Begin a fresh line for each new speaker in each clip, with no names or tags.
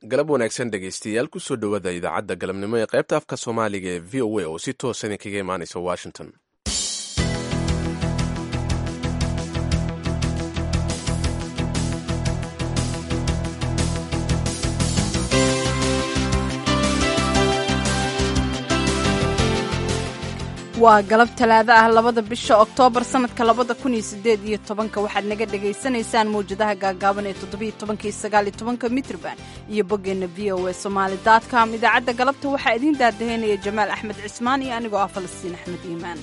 galab wanaagsan dhegaystayaal kusoo dhowaada idaacadda galabnimo ee qaybta afka soomaaliga ee v o a oo si toosan kaga imaanaysa washington
waa galab talaado ah labada bisha oktoobar sannadka labada kun iyo sideed iyo tobanka waxaad naga dhagaysanaysaan mawjadaha gaagaaban ee toddobiyo tobanka iyo sagaal iyo tobanka mitrban iyo boggeenna v o a somaali dotcom idaacadda galabta waxaa idiin daadaheynaya jamaal axmed cismaan iyo anigoo ah falastiin axmed iimaan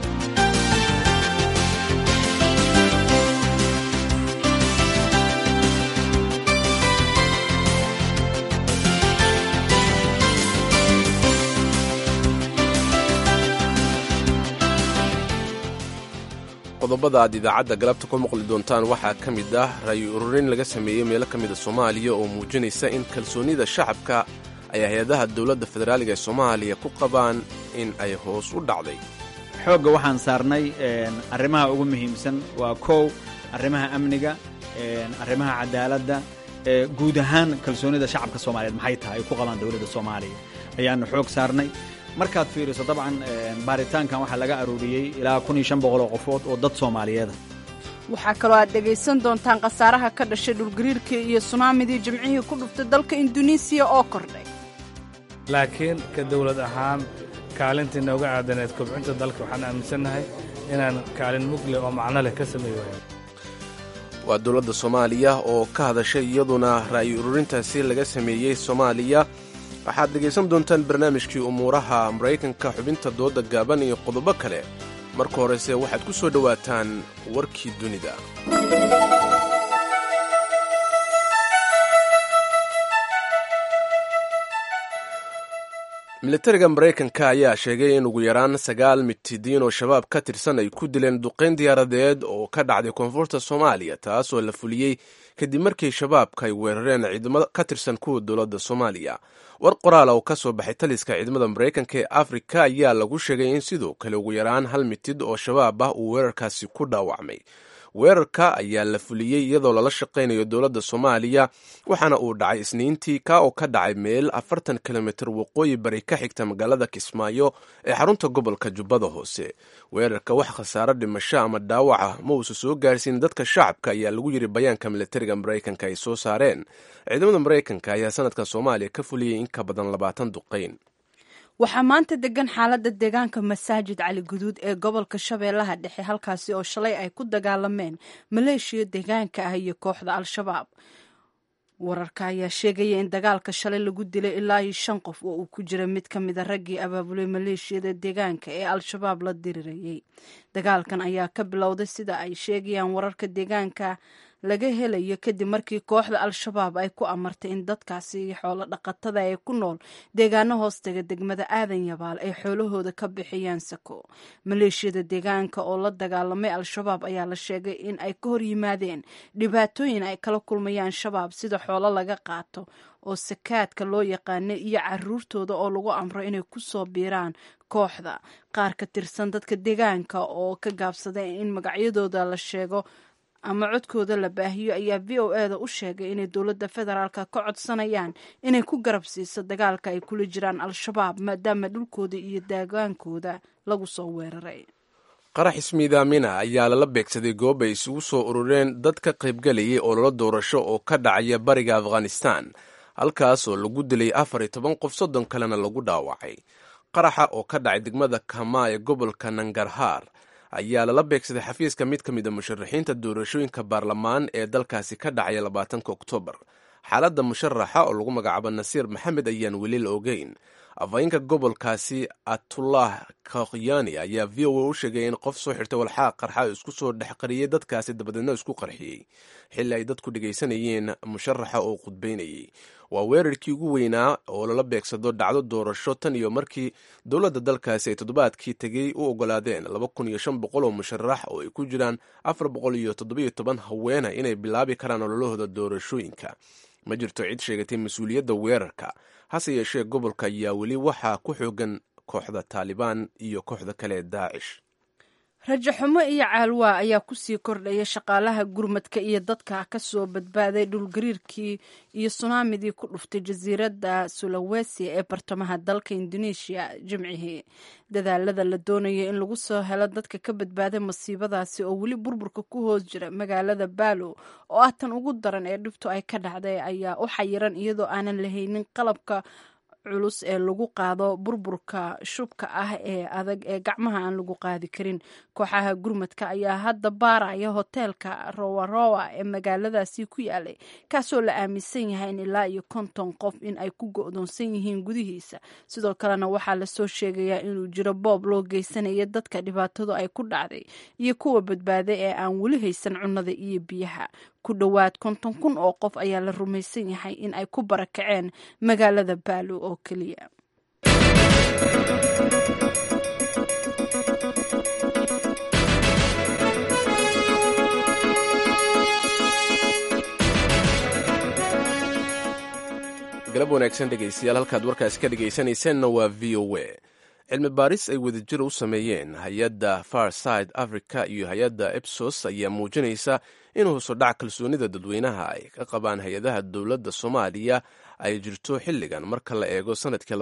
qodobada aad idaacadda galabta ku maqli doontaan waxaa ka mid ah ra'yi ururin laga sameeyey meelo ka mida soomaaliya oo muujinaysa in kalsoonida shacabka ay hay-adaha dowladda federaaliga ee soomaaliya ku qabaan in ay hoos u dhacday
xoogga waxaan saarnay arrimaha ugu muhiimsan waa kow arrimaha amniga arrimaha cadaaladda guud ahaan kalsoonida shacabka soomaaliyeed maxay tahay ay ku qabaan dowladda soomaaliya ayaanu xoog saarnay markaad fiiriso dabcan baaritaankan waxaa laga arooriyey ilaa kun iyo shan boqol oo qofood oo dad soomaaliyeeda
waxaa kaloo aad dhegaysan doontaan khasaaraha ka dhashay dhulgariirkii iyo sunaamidii jimcihii ku dhuftay dalka induneisiya oo kordhay
laakiin ka dawlad ahaan kaalintii nooga aadaneed kobcinta dalka waxaan aaminsannahay inaan kaalin mugle oo macno leh ka samey waayo
waa dowladda soomaaliya oo ka hadashay iyaduna ra'yi ururintaasi laga sameeyey soomaaliya waxaad dhegaysan doontaan barnaamijkii umuuraha maraykanka xubinta dooda gaaban iyo qodobo kale marka horese waxaad ku soo dhowaataan warkii dunida militariga maraykanka ayaa sheegay in ugu yaraan sagaal mitidiin oo shabaab ka tirsan ay ku dileen duqayn diyaaradeed oo ka dhacday koonfurta soomaaliya taasoo la fuliyey kadib markii shabaabka ay weerareen ciidamo ka tirsan kuwa dowladda soomaaliya war qoraala oo ka soo baxay taliska ciidamada maraykanka ee afrika ayaa lagu sheegay in sidoo kale ugu yaraan hal mitid oo shabaab ah uu weerarkaasi ku dhaawacmay weerarka ayaa la fuliyey iyadoo lala shaqaynayo dowladda soomaaliya waxaana uu dhacay isniintii ka oo ka dhacay meel afartan kilomitir waqooyi bari ka xigta magaalada kismaayo ee xarunta gobolka jubbada hoose weerarka wax khasaaro dhimasho ama dhaawaca ma uusa soo gaarsiin dadka shacabka ayaa lagu yiri bayaanka militariga maraykanka ay soo saareen ciidamada maraykanka ayaa sanadkan soomaaliya ka fuliyey in ka badan labaatan duqayn
waxaa maanta degan xaaladda deegaanka masaajid cali guduud ee gobolka shabeellaha dhexe halkaasi oo shalay ay ku dagaalameen maleeshiya deegaanka ah iyo kooxda al-shabaab wararka ayaa sheegaya in dagaalka shalay lagu dilay ilaa iyo shan qof oo uu ku jira mid ka mida raggii abaabulay maleeshiyada deegaanka ee al-shabaab la dirirayay dagaalkan ayaa ka bilowday sida ay sheegayaan wararka deegaanka laga helayo kadib markii kooxda al-shabaab ay ku amartay in dadkaasi iyo xoolo dhaqatada ee ku nool deegaano hoostaga degmada aadan yabaal ay xoolahooda ka bixiyaan sako maleeshiyada deegaanka oo la dagaalamay al-shabaab ayaa la sheegay in ay ka hor yimaadeen dhibaatooyin ay kala kulmayaan shabaab sida xoolo laga qaato oo sakaadka loo yaqaano iyo caruurtooda oo lagu amro inay ku soo biiraan kooxda qaar ka tirsan dadka deegaanka oo ka gaabsaday in magacyadooda la sheego ama codkooda la baahiyo ayaa v o e da u sheegay inay dowladda federaalka ka codsanayaan inay ku garab siiso dagaalka ay kula jiraan al-shabaab maadaama dhulkooda iyo deegaankooda lagu soo weeraray
qarax ismiidaamina ayaa lala beegsaday goob ay isugu soo urureen dad ka qaybgalayay ololo doorasho oo ka dhacaya bariga afghanistan halkaas oo lagu dilay afar iyo toban qof soddon kalena lagu dhaawacay qaraxa oo ka dhacay degmada kama ee gobolka nangarhaar ayaa lala beegsaday xafiiska mid ka mid a musharaxiinta doorashooyinka baarlamaan ee dalkaasi ka dhacaya labaatanka oktoobar xaaladda musharaxa oo lagu magacaabo nasiir maxamed ayaan weli la ogeyn afhayeenka gobolkaasi atullah kokhyani ayaa v o a u sheegay in qof soo xirtay walxaaq qarxa isku soo dhex qariyey dadkaasi dabadeedna isku qarxiyey xilli ay dadku dhegaysanayeen musharaxa oo khudbaynayay waa weerarkii ugu weynaa oo lala beegsado dhacdo doorasho tan iyo markii dowladda dalkaasi ay toddobaadkii tegey u ogolaadeen laba kun iyo shan boqol oo musharax oo ay ku jiraan afar boqol iyo toddobiyo toban haweena inay bilaabi karaan ololahooda doorashooyinka ma jirto cid sheegatay mas-uuliyadda weerarka hase yeeshee gobolka ayaa weli waxaa ku xoogan kooxda taalibaan iyo kooxda kale ee daacish
rajo xumo iyo caalwaa ayaa kusii kordhaya shaqaalaha gurmadka iyo dadka kasoo badbaaday dhulgariirkii iyo sunaamidii ku dhuftay jasiiradda sulawesi ee bartamaha dalka indonesia jimcihii dadaalada la doonaya in lagu soo helo dadka ka badbaaday masiibadaasi oo weli burburka ku hoos jira magaalada baalo oo ah tan ugu daran ee dhibtu ay ka dhacday ayaa u xayiran iyadoo aanan lahaynin qalabka culus ee lagu qaado burburka shubka ah ee adag ee gacmaha aan lagu qaadi karin kooxaha gurmadka ayaa hadda baaraya hoteelka rowarowa ee magaaladaasi ku yaalay kaasoo la aaminsan yahay in ilaa iyo konton qof in ay ku go-doonsan yihiin gudihiisa sidoo kalena waxaa lasoo sheegayaa inuu jiro boob loo geysanaya dadka dhibaatadu ay ku dhacday iyo kuwa badbaaday ee aan weli haysan cunnada iyo biyaha ku dhowaad konton kun oo qof ayaa la rumaysan yahay in ay ku barakaceen magaalada baalo oo keliya
galab wanaagsan dhegaystayaal halkaad warkaasi ka dhegaysanaysaanna waa v o a cilmi baaris ay wadajir u sameeyeen hay-adda farside africa iyo hay-adda epsos ayaa muujinaysa in hoosudhac kalsoonida dadweynaha ay ka qabaan hay-adaha dowladda soomaaliya ay jirto xilligan marka la eego sanadkii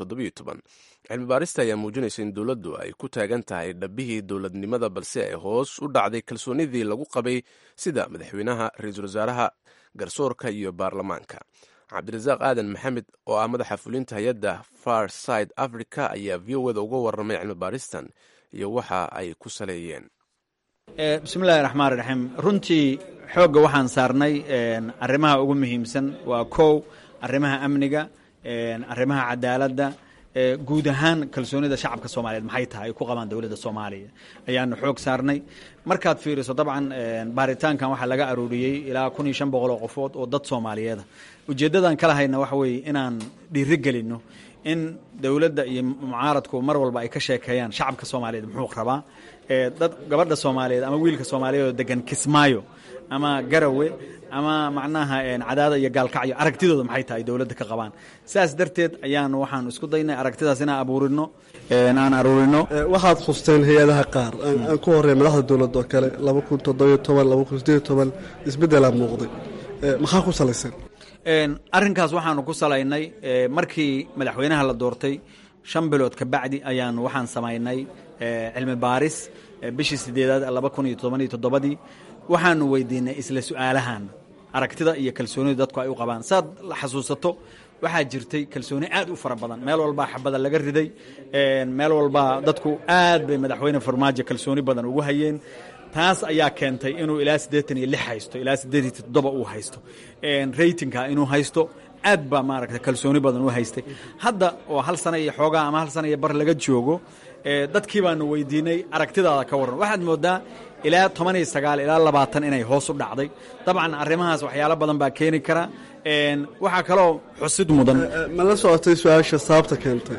cilmi baarista ayaa muujinaysa in dowladdu ay ku taagan tahay dhabbihii dowladnimada balse ay hoos u dhacday kalsoonidii lagu qabay sida madaxweynaha ra-iisul wasaaraha garsoorka iyo baarlamaanka cabdirasaaq aadan maxamed oo ah madaxa fulinta hay-adda farside africa ayaa v o da uga warramay cilmi baaristan iyo waxa ay ku saleeyeen
bismillahi raxmaan raxiim runtii xoogga waxaan saarnay arrimaha ugu muhiimsan waa kow arrimaha amniga arrimaha cadaaladda guud ahaan kalsoonida shacabka soomaaliyeed maxay tahay ay ku qabaan dowladda soomaaliya ayaanu xoog saarnay markaad fiiriso dabcan baaritaankan waxaa laga arooriyey ilaa kun iyo shan boqol oo qofood oo dad soomaaliyeeda ujeeddadan kala hayna waxa weeye inaan dhiiri gelinno in dowladda iyo mucaaradku mar walba ay ka sheekeeyaan shacabka soomaaliyeed muxuu rabaa dad gabadha soomaaliyeed ama wiilka soomaaliyeed oo degan kismaayo ama garawe ama macnaha cadaada iyo gaalkacyo aragtidooda maxay tahay dowladda ka qabaan saas darteed ayaan waxaan isku daynay aragtidaas inaan abuurino aan aruurino
waxaad khusteen hay-adaha qaar aan ku horey madaxda dowladda oo kale laba kun toddobiyo toban laba kun sideeyo toban isbeddelaa muuqday maxaa ku salaysan
arrinkaas waxaanu ku salaynay markii madaxweynaha la doortay shan bilood ka bacdi ayaanu waxaan samaynay cilmi baaris bishii sideedaad laba kun iyo toban iyo toddobadii waxaanu weydiinay isla su-aalahan aragtida iyo kalsoonida dadku ay u qabaan saad la xasuusato waxaa jirtay kalsooni aad u fara badan meel walbaa xabada laga riday meel walbaa dadku aad bay madaxweyne farmaajo kalsooni badan ugu hayeen taas ayaa keentay inuu ilaa siddeetan iyo lix haysto ilaa siddeed iyo toddoba uu haysto raytingka inuu haysto aad baa maaragta kalsooni badan u haystay hadda oo hal sana iyo xoogaa ama hal sana iyo bar laga joogo dadkii baanu weydiinay aragtidaada ka warran waxaad moodaa ilaa toban iyo sagaal ilaa labaatan inay hoos u dhacday dabcan arrimahaas waxyaalo badan baa keeni kara waxaa kaloo xusid mudan
ma la socotay su-aasha sababta keentay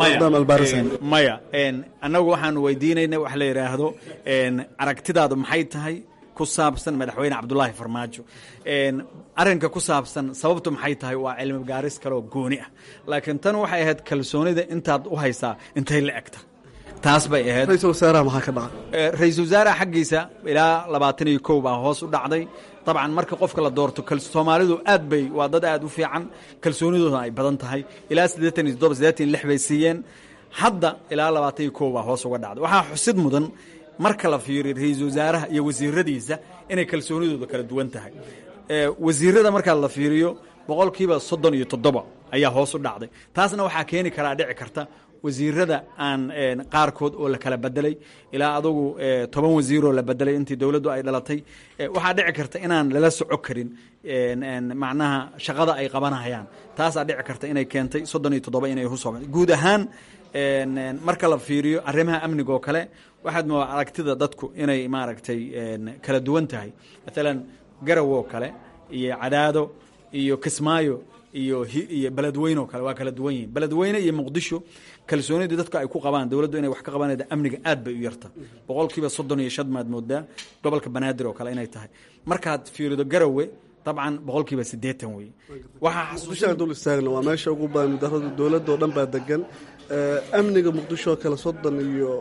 maya annagu waxaanu weydiinayna wax la yidhaahdo aragtidaadu maxay tahay ku saabsan madaxweyne cabdulaahi farmaajo arrinka ku saabsan sababtu maxay tahay waa cilmi gaaris kaleoo gooni ah laakiin tan waxay ahayd kalsoonida intaad u haysaa intay la egta taas bay ahayd
ra-iisul wasaaraha maxaa ka dhacay
ra-iisul wasaaraha xaggiisa ilaa labaatan iyo kow baa hoos u dhacday dabcan marka qofka la doorto soomaalidu aad bay waa dad aad u fiican kalsoonidooda ay badan tahay ilaa siddeetan iyo toddoba siddeetan iyo lix bay siiyeen hadda ilaa labaatan iyo kow baa hoos uga dhacday waxaa xusid mudan marka la fiiriyo ra-iisul wasaaraha iyo wasiiradiisa inay kalsoonidooda kala duwan tahay wasiirada markaa la fiiriyo boqolkiiba soddon iyo toddoba ayaa hoos u dhacday taasna waxaa keeni karaa dhici karta wasiirada aan qaarkood oo la kala bedelay ilaa adugu toban wasiiroo la bedelay intii dowladdu ay dhalatay waxaa dhici karta inaan lala soco karin macnaha shaqada ay qabanayaan taasaa dhici karta inay keentay soddon iyo toddoba inay husoo guud ahaan marka la fiiriyo arrimaha amniga oo kale waxaad moodaa aragtida dadku inay maaragtay kala duwan tahay maalan garawoo kale iyo cadaado iyo kismaayo iyo iyo beledweyne oo kale waa kala duwan yihin beledweyne iyo muqdisho kalsoonidii dadku ay ku qabaan dowladdu inay wax ka qabanayda amniga aad bay u yarta boqolkiiba soddon iyo shan maad moodaa gobolka banaadir oo kale inay tahay markaad fiirido garawe dabcan boqolkiiba siddeetan wey waxaa
muqdishoaan dul istaagna waa meesha ugu badan mudarada dowladda oo dhan baa degan amniga muqdisho oo kale soddon iyo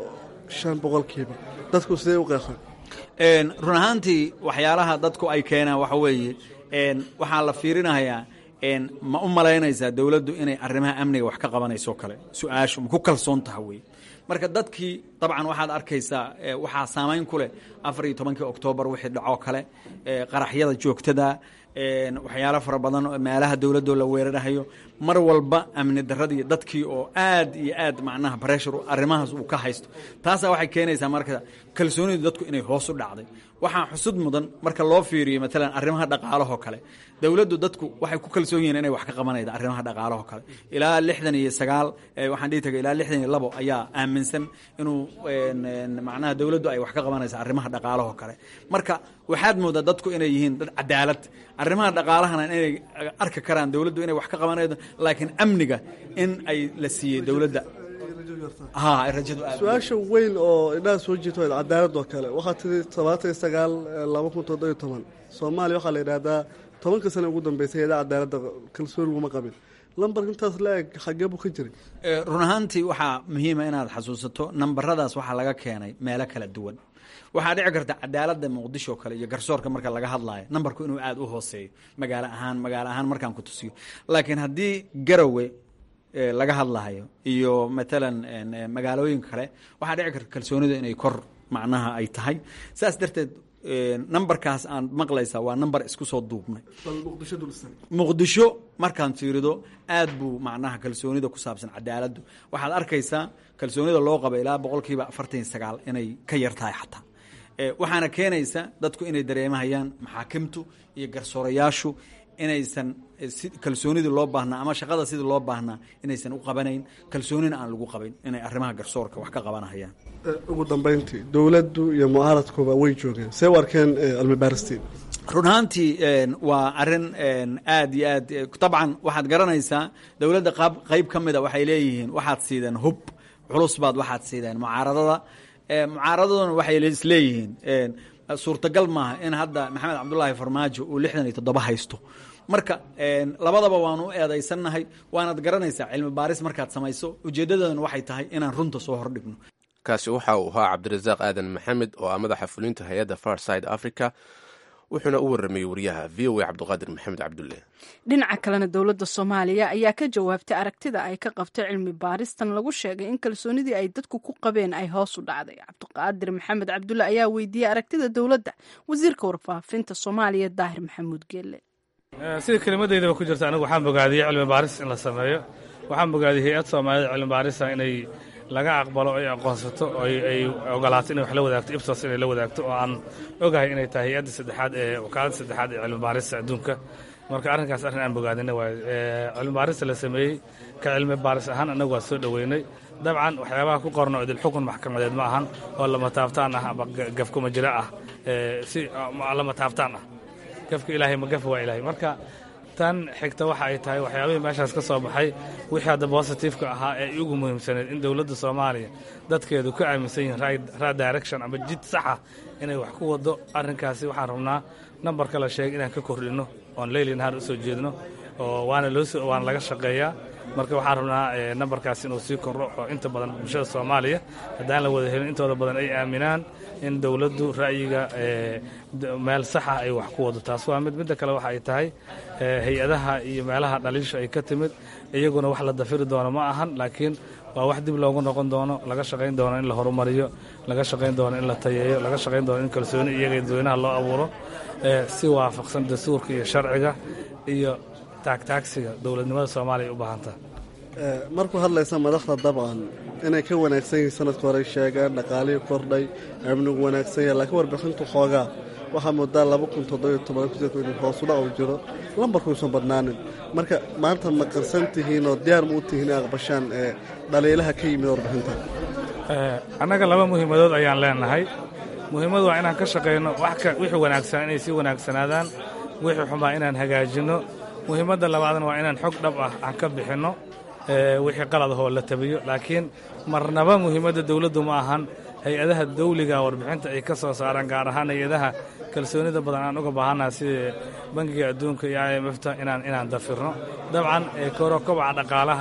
shan boqolkiiba dadku sidee u qeexaan
run ahaantii waxyaalaha dadku ay keenaan waxa weeye waxaa la fiirinayaa ma u malaynaysaa dowladdu inay arrimaha amniga wax ka qabanayso kale su-aashu ma ku kalsoon taha wey marka dadkii dabcan waxaad arkaysaa waxaa saamayn ku leh afar iyo tobankii oktoobar wixii dhacoo kale qaraxyada joogtada waxyaalo fara badan meelaha dowladoo la weerarahayo mar walba amni daradii dadkii oo aad iyo aad macnaha breshur arrimahaas uu ka haysto taasaa waxay keenaysaa marka kalsoonidu dadku inay hoos u dhacday waxaa xusud mudan marka loo fiiriyo maalan arrimaha dhaqaalahoo kale dowladdu dadku waxay ku kalsoon yihiin inay wax ka qabanayda arrimaha dhaqaalahoo kale ilaa lixdan iyo sagaal waxaan dhihi tagay ilaa lixdan iyo labo ayaa aaminsan inuu macnaha dowladdu ay wax ka qabanaysa arrimaha dhaqaalahoo kale marka waxaad moodaa dadku inay yihiin dad cadaalad arrimaha dhaqaalahana inay arki karaan dowladdu inay wax ka qabanaydo laakiin amniga in ay la siiyey dowladda ha ay rajadu aad
su-aasha weyn oo indhaha soo jirto cadaalad oo kale waxaa tiri todobaatan iyo sagaal laba kun toddobiyo toban soomaaliya waxaa la yidhaahdaa tobanka sane ugu dambeysay eedaa cadaaladda kalsooni laguma qabin lambarka intaas la-eg xagee buu ka jiray
run ahaantii waxaa muhiima inaad xasuusato nambaradaas waxaa laga keenay meelo kala duwan waxaa dhici karta cadaaladda muqdisho kale iyo garsoorka marka laga hadlaayo nambarku inuu aada u hooseeyo magaalo ahaan magaalo ahaan markaan ku tusiyo laakiin haddii garowe laga hadlahayo iyo matalan magaalooyinka kale waxaa dhici karta kalsoonidu inay kor macnaha ay tahay saas darteed numberkaas aan maqlaysaa waa number isku soo duubnay muqdisho markaan fiirido aad buu macnaha kalsoonida ku saabsan cadaaladdu waxaad arkaysaa kalsoonida loo qaba ilaa boqolkiiba afartan iyo sagaal inay ka yar tahay xataa waxaana keenaysa dadku inay dareemahayaan maxaakimtu iyo garsoorayaashu inaysan kalsoonidii loo baahnaa ama shaqada sidii loo baahnaa inaysan u qabanayn kalsoonina aan lagu qabayn inay arrimaha garsoorka wax ka qabanahayaan
ugu dambeyntii dowladdu iyo mucaaradkuba way joogeen see u arkeen cilmibaaristiin
run ahaantii waa arin aad iyo aad dabcan waxaad garanaysaa dowladda qaab qayb ka mida waxay leeyihiin waxaad siideen hub culus baad waxaad siideen mucaaradada mucaaradaduna waxay isleeyihiin suurtagal maaha in hadda maxamed cabdulaahi farmaajo uu lixdan iyo toddoba haysto marka labadaba waanu u eedaysannahay waanaad garanaysaa cilmi baaris markaad samayso ujeeddadana waxay tahay inaan runta soo hordhigno
kaasi waxa uu ahaa cabdirasaaq aadan maxamed oo ah madaxa fulinta hay-adda farside africa wuxuuna u waramayey wariyaha v o a cabdiqaadir maxamed cabdulle
dhinaca kalena dowladda soomaaliya ayaa ka jawaabtay aragtida ay ka qabtay cilmi baaristan lagu sheegay in kalsoonidii ay dadku ku qabeen ay hoos u dhacday cabdiqaadir maxamed cabdulle ayaa weydiiyey aragtida dowladda wasiirka warfaafinta soomaaliya daahir maxamuud geelle
sida kelimadeydaba ku jirta anigu waxaan bogaadiyey cilmi baaris in la sameeyo waxaan bogaadiyey hay-ad soomaaliyada cilmi baarisa inay laga aqbalo ay aqoonsato oo ay ogolaato inay wax la wadaagto ibsos inay la wadaagto oo aan ogahay inay tahay hay-adda saddexaad ee wakaaladda saddexaad ee cilmi baarista adduunka marka arrinkaas arrin aan bogaadina waayo cilmi baarista la sameeyey ka cilmi baaris ahaan annagu waa soo dhoweynay dabcan waxyaabaha ku qorno idil xukun maxkamadeed ma ahan oo lama taabtaan ah ama gafkuma jira ah si lama taabtaan ah gafka ilaahay ma gafa waa ilaahay marka tan xigta waxa ay tahay waxyaabihii meeshaas ka soo baxay wixii hadda bositifeka ahaa ee ugu muhiimsaneed in dowladda soomaaliya dadkeedu ka aaminsan yihiin right direction ama jid saxa inay wax ku wado arrinkaasi waxaan rabnaa nambarka la sheegay inaan ka kordhinno oon leyli nahaar u soo jeedno oo waana loosoo waana laga shaqeeyaa marka waxaan rabnaa nambarkaasi inuu sii kordho oo inta badan bulshada soomaaliya haddaan la wada helin intooda badan ay aaminaan in dowladdu ra'yiga meel saxa ay wax ku wado taas waa mid midda kale waxa ay tahay hay-adaha iyo meelaha dhaliisha ay ka timid iyaguna wax la dafiri doono ma ahan laakiin waa wax dib loogu noqon doono laga shaqayn doono in la horumariyo laga shaqayn doono in la tayeeyo laga shaqayn doono in kalsooni iyaga dadweynaha loo abuuro si waafaqsan dastuurka iyo sharciga iyo taagtaagsiga dowladnimada soomaaliya ay u baahantaha
markuu hadlaysa madaxda dabcan inay ka wanaagsan yihiin sanadka hore sheegeen dhaqaalihii kordhay amnigu wanaagsan yahay laakiin warbixintu xoogaa waxaa moodaa laba kun toddobiyo toban in hoosudhac uu jiro lambarkuusan badnaanin marka maanta ma qarsan tihiin oo diyaar ma u tihiin in aqbashaan ee dhaliilaha ka yimid warbixinta
annaga laba muhiimadood ayaan leenahay muhiimadu waa inaan ka shaqayno wixii wanaagsan inay sii wanaagsanaadaan wixii xumaa inaan hagaajinno muhiimadda labaadna waa inaan xog dhab ah aan ka bixinno wixii qalad ahoo la tabiyo laakiin marnaba muhiimadda dowladdu ma ahan hay-adaha dawliga warbixinta ay ka soo saaraan gaar ahaan hay-adaha kalsoonida badan aan uga baahannaha sida bangiga adduunka iyo i m fta inaan inaan dafirno dabcan koro kobaca dhaqaalaha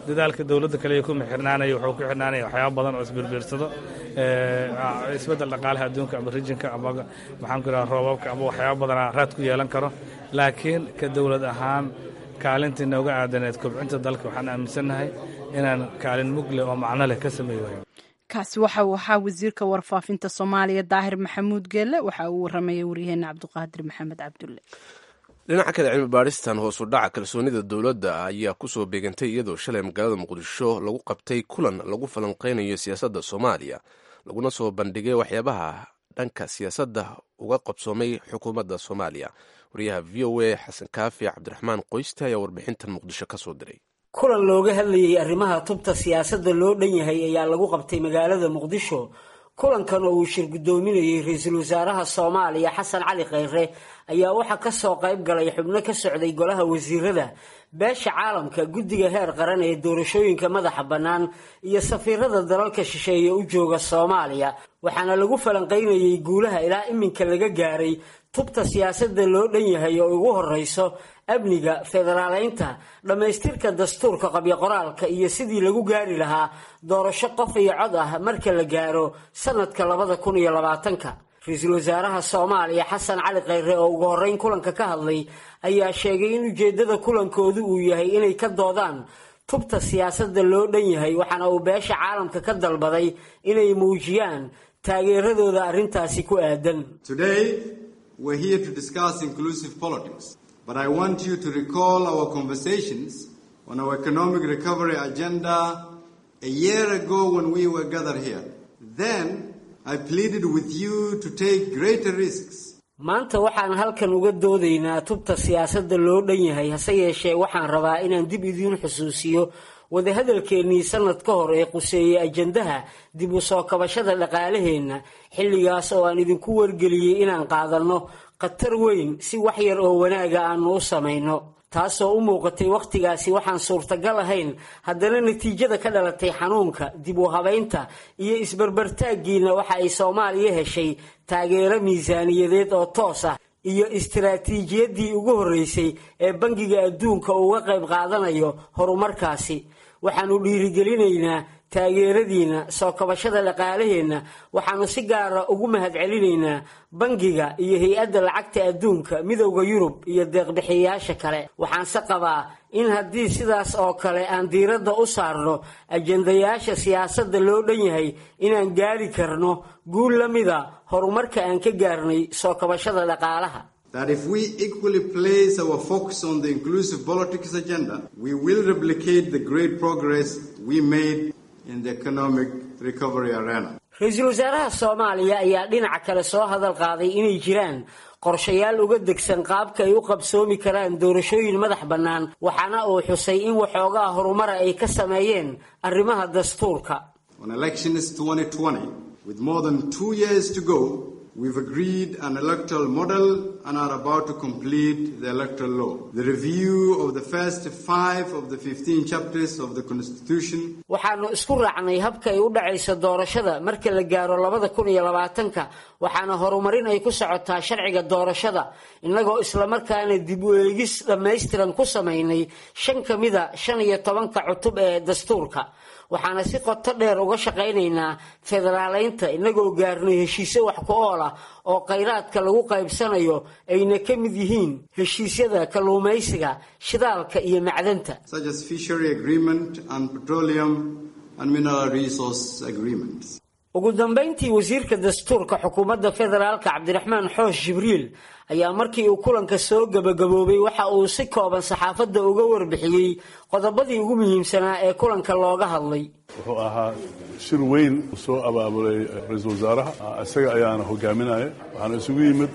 dadaalka dowladda kaliya kuma xirnaanaya wuxuu ku xirnaanaya waxyaaba badan oo isbirbiirsado isbeddel dhaqaalaha adduunka ama rijinka ama maxaan ku idhaha roobabka ama waxyaaba badanaa raad ku yeelan karo laakiin ka dowlad ahaan kaalintii nooga aadaneed kobcinta dalka waxaan aaminsannahay inaan kaalin mugle oo macno leh ka sameey wayo
kaasi waxa uu ahaa wasiirka warfaafinta soomaaliya daahir maxamuud geelle waxa uu waramayay waryaheena cabdiqaadir maxamed cabdulle
dhinaca kale cilmi baaristan hoosu dhaca kalsoonida dowladda ayaa kusoo beegantay iyadoo shalay magaalada muqdisho lagu qabtay kulan lagu falanqeynayo siyaasadda soomaaliya laguna soo bandhigay waxyaabaha dhanka siyaasadda uga qabsoomay xukuumadda soomaaliya wariyaha v o a xasan kaafi cabdiraxmaan qoyste ayaa warbixintan muqdisho ka soo diray
kulan looga hadlayay arrimaha tubta siyaasadda loo dhan yahay ayaa lagu qabtay magaalada muqdisho kulankan oo uu shir guddoominayey ra-iisul wasaaraha soomaaliya xasan cali kheyre ayaa waxaa ka soo qayb galay xubno ka socday golaha wasiirada beesha caalamka guddiga heer qaran ee doorashooyinka madaxa bannaan iyo safiirada dalalka shisheeye u jooga soomaaliya waxaana lagu falanqaynayey guulaha ilaa iminka laga gaaray tubta siyaasadda loo dhan yahay oo ugu horreyso amniga federaaleynta dhammaystirka dastuurka qabyo-qoraalka iyo sidii lagu gaari lahaa doorasho qof iyo cod ah marka la gaaro sanadka labada kun iyo labaatanka ra-iisul wasaaraha soomaaliya xasan cali kheyre oo ugu horreyn kulanka ka hadlay ayaa sheegay in ujeeddada kulankoodu uu yahay inay ka doodaan tubta siyaasadda loo dhan yahay waxaana uu beesha caalamka ka dalbaday inay muujiyaan taageeradooda arrintaasi ku aadan
But I want you to recall our conversations on our economic recovery agenda a year ago when we were gathered here. Then I pleaded with you to take greater risks.
maanta waxaan halkan uga doodaynaa tubta siyaasadda loo dhan yahay hase yeeshee waxaan rabaa inaan dib idiin xusuusiyo wadahadalkeennii sanad ka hor ee quseeyey ajandaha dib u soo kabashada dhaqaalaheenna xilligaas oo aan idinku wargeliyey inaan qaadanno khatar weyn si wax yar oo wanaaga aanu u samayno taasoo u muuqatay wakhtigaasi waxaan suurtagal ahayn haddana natiijada ka dhalatay xanuunka dib u habaynta iyo isbarbartaaggiina waxa ay soomaaliya heshay taageero miisaaniyadeed oo toos ah iyo istaraatiijiyaddii ugu horreysay ee bangiga adduunka uga qayb qaadanayo horumarkaasi waxaannu dhiirigelinaynaa taageeradiina soo kabashada dhaqaalaheenna waxaannu si gaara ugu mahadcelinaynaa bangiga iyo hay-adda lacagta adduunka midowda yurub iyo deeqbixiyayaasha kale waxaanse qabaa in haddii sidaas oo kale aan diiradda u saarno ajandayaasha siyaasadda loo dhan yahay inaan gaari karno guul la mida horumarka aan ka gaarnay soo kabashada dhaqaalaha
That if we equally place our focus on the inclusive politics agenda, we will replicate the great progress we made in the economic recovery arena.
ra-iisul wasaaraha soomaaliya ayaa dhinaca kale soo hadal qaaday inay jiraan qorshayaal uga degsan qaabka ay u qabsoomi karaan doorashooyin madax bannaan waxaana uu xusay in waxoogaa horumara ay ka sameeyeen arrimaha dastuurka
On elections 2020, with more than two years to go, we've agreed an electoral model and are about to complete the electoral law. The review of the first five of the 15 chapters of the Constitution
waxaanu isku raacnay habka ay u dhacayso doorashada marka la gaaro labada kun iyo labaatanka waxaana horumarin ay ku socotaa sharciga doorashada innagoo islamarkaana dib u eegis dhammaystiran ku samaynay shan ka mida shan iyo tobanka cutub ee dastuurka waxaana si qoto dheer uga shaqaynaynaa federaaleynta innagoo gaarnay heshiisyo wax ku ool ah oo khayraadka lagu qaybsanayo ayna ka mid yihiin heshiisyada kalluumaysiga shidaalka iyo macdanta
such as fishery agreement and petroleum and mineral resource agreements.
ugu dambayntii wasiirka dastuurka xukuumadda federaalka cabdiraxmaan xoosh jibriil ayaa markii uu kulanka soo gebagaboobay waxa uu si kooban saxaafadda uga warbixiyey qodobadii ugu muhiimsanaa ee kulanka looga hadlay
wuxuu ahaa shir weyn soo abaabulay ra-iisul wasaaraha isaga ayaana hogaaminaya waxaana isugu yimid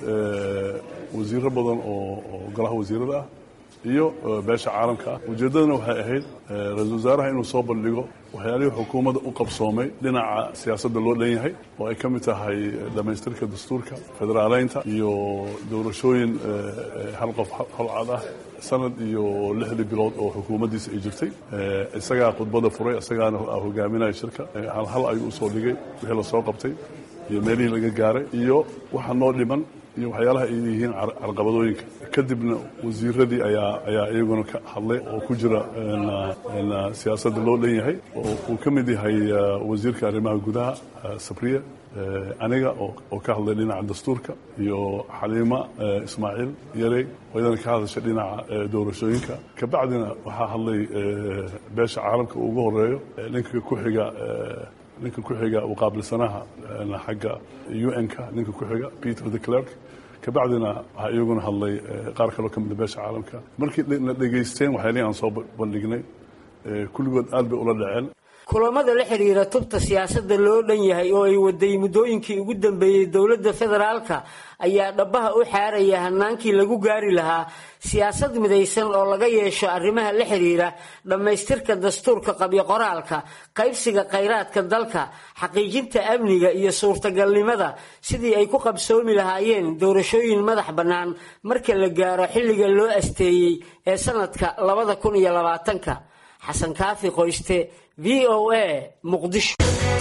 wasiiro badan oo golaha wasiirada ah iyo beesha caalamka ah ujeeddadana waxay ahayd ra-iisul wasaaraha inuu soo bandhigo waxyaalihii xukuumadda u qabsoomay dhinaca siyaasadda loo dhan yahay oo ay ka mid tahay dhammaystirka dastuurka federaaleynta iyo doorashooyin hal qof hal cad ah sanad iyo lixdii bilood oo xukuumaddiisa ay jirtay isagaa khudbadda furay isagaana hogaaminaya shirka hal hal ayuu usoo dhigay wixii lasoo qabtay iyo meelihii laga gaaray iyo waxa noo dhiman iyo waxyaalaha ay yihiin carqabadooyinka kadibna wasiiradii ayaa ayaa iyaguna ka hadlay oo ku jira siyaasadda loo dhan yahay oo uu ka mid yahay wasiirka arrimaha gudaha sabriya aniga oo ka hadlay dhinaca dastuurka iyo xaliima ismaaciil yarey oo iyadana ka hadashay dhinaca doorashooyinka kabacdina waxaa hadlay beesha caalamka ugu horeeyo ninka ku xiga ninka ku xiga uqaabilsanaha xagga un-ka ninka ku xiga peter the clerk kabacdina waxaa iyaguna hadlay qaar kaloo ka mida beesha caalamka markii na dhegaysteen waxyaalihi aan soo bandhignay kulligood aad bay ula dhaceen
kulamada la xidhiira tubta siyaasadda loo dhan yahay oo ay waday muddooyinkii ugu dambeeyey dowladda federaalka ayaa dhabbaha u xaaraya hanaankii lagu gaari lahaa siyaasad midaysan oo laga yeesho arrimaha la xidhiira dhammaystirka dastuurka qabyo qoraalka qaybsiga khayraadka dalka xaqiijinta amniga iyo suurtagalnimada sidii ay ku qabsoomi lahaayeen doorashooyin madax bannaan marka la gaaro xilliga loo asteeyey ee sanadka labada kun iyo labaatanka xasan kaafi qoyste v o a muqdisho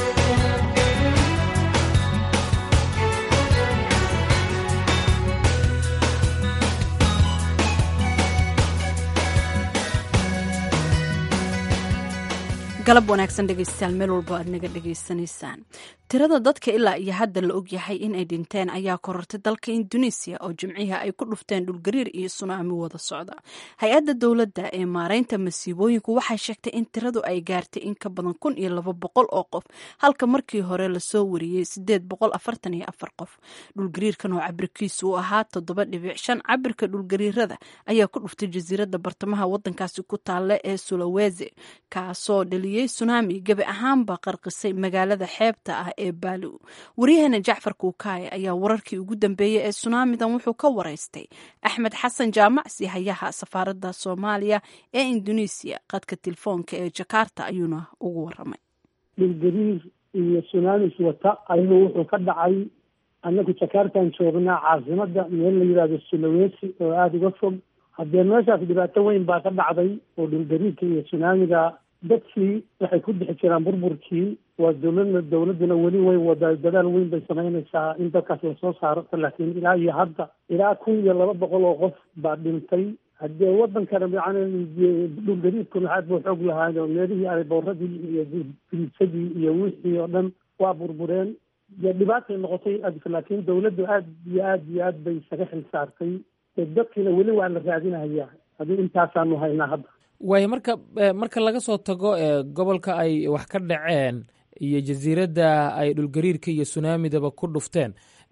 galab wanaagsan dhegeystayaal meel walbo aad naga dhegeysanaysaan tirada dadka ilaa iyo hadda la ogyahay inay dhinteen ayaa korortay dalka induneisiya oo jimcihii ay ku dhufteen dhulgariir iyo sunaami wada socda hay-adda dowladda ee maareynta masiibooyinku waxay sheegtay in tiradu ay gaartay in ka badan kun iyo laba boqol oo qof halka markii hore lasoo wariyey sideed boqol afartan iyo afar qof dhulgariirkan oo cabirkiisu uu ahaa toddoba dhibic shan cabirka dhulgariirada ayaa ku dhuftay jasiiradda bartamaha wadankaasi ku taalla ee sulawese kaasoo dhaliyey sunaami gebi ahaanba qarqisay magaalada xeebta ah ee baaliw waryaheena jacfar kuukaaye ayaa wararkii ugu dambeeyey ee sunaamidan wuxuu ka waraystay axmed xasan jaamacsi hayaha safaaradda soomaaliya ee induneisiya qadka telefoonka ee jakarta ayuuna ugu waramay
dhulgariir iyo sunaamis wata ayuu wuxuu ka dhacay annagu jakartaan joognaa caasimada meel la yidhahdo sulawesi oo aada uga fog haddee meeshaas dhibaato weyn baa ka dhacday oo dhulgariirka iyo sunaamiga dadkii waxay ku dhex jiraan burburkii waa dowladna dowladduna weli way wada dadaal weyn bay samaynaysaa in dadkaas lasoo saaro laakiin ilaa iyo hadda ilaa kun iyo laba boqol oo qof baa dhintay haddee wadankana yani dhulgariidkuna aad buu xoog lahaayo meelihii aribooradii iyo birisadii iyo wixii oo dhan waa burbureen dee dhibaatay noqotay laakiin dowladdu aad iyo aad iyo aad bay isaga xil saartay dadkiina weli waa la raadinayaa hadii intaasaanu haynaa hadda
waayo marka marka laga soo tago gobolka ay wax ka dhaceen iyo jasiiradda ay dhulgariirka iyo sunaamidaba ku dhufteen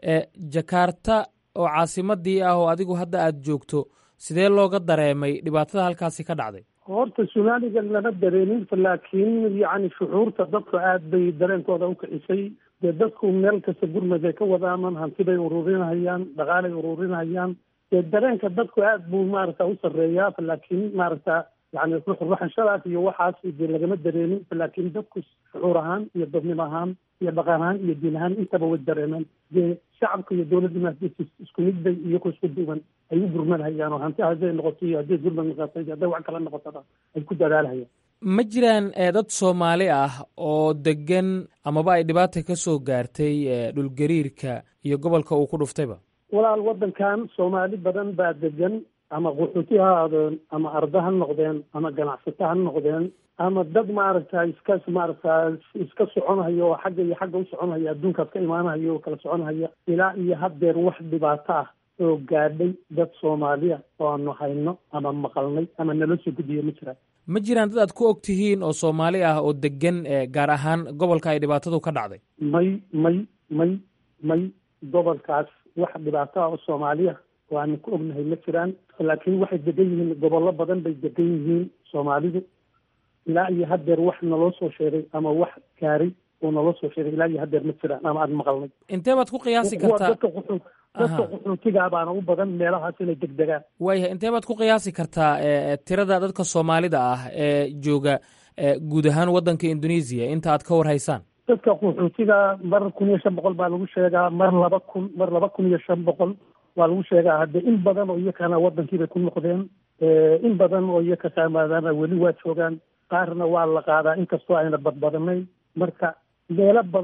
jakarta oo caasimadii ah oo adigu hadda aada joogto sidee looga dareemay dhibaatada halkaasi ka dhacday
horta sunaamiga lama dareemin laakiin yacni shucuurta dadku aad bay dareenkooda u kicisay dee dadku meel kasta gurmad ay ka wadaaman hanti bay ururinahayaan dhaqaalay ururinahayaan dee dareenka dadku aad buu maaragta u sarreeyaa laakiin maaragta yani ruxruxashadaas iyo waxaas dee lagama dareemin laakiin dadku shucuur ahaan iyo dadnimo ahaan iyo dhaqan ahaan iyo diin ahaan intaba way dareemeen dee shacabka iyo dowladda isku mid bay iyagoo isku duwan ay u gurmanhayaan oo hanti hadday noqoto iyo hadday gurmad noqoto iyo hadday wax kala noqotona ay ku dadaalhayaan
ma jiraan dad soomaali ah oo degan amaba ay dhibaata ka soo gaartay dhulgariirka iyo gobolka uu ku dhuftayba
walaal wadankan soomaali badan baa degan ama qaxooti ha ahaadeen ama arda ha noqdeen ama ganacsato ha noqdeen ama dad maaragta iska maaragta iska soconhaya oo xagga iyo xagga u soconhaya adduunkaas ka imaanahaya oo kala soconhaya ilaa iyo haddeer wax dhibaato ah oo gaadhay dad soomaaliya oo aanu hayno ama maqalnay ama nala soo gudbiyo ma jiraan
ma jiraan dad aad ku og tihiin oo soomaali ah oo degan gaar ahaan gobolka ay dhibaatadu ka dhacday
may may may may gobolkaas wax dhibaato ah oo soomaaliya oo aanu ku ognahay ma jiraan laakiin waxay degan yihiin gobollo badan bay degan yihiin soomaalidu ilaa iyo haddeer wax naloo soo sheegay ama wax gaaray oo naloo soo sheegay ilaa iyo haddeer ma jiraan ama aada maqalnay
intee baad ku qiyaasi kartaa
dadka qaxootigaa baana u badan meelahaas inay degdegaan
waayahay intee baad ku qiyaasi kartaa tirada dadka soomaalida ah ee jooga guud ahaan waddanka indonesia inta aad ka war haysaan
dadka qaxootiga mar kun iyo shan boqol baa lagu sheegaa mar laba kun mar laba kun iyo shan boqol waa lagu sheegaa hadde in badan oo iyakana waddankiibay ku noqdeen in badan oo iyaka saamaadaana weli waa joogaan qaarna waa la qaadaa inkastoo ayna badbadanayn marka meelo badan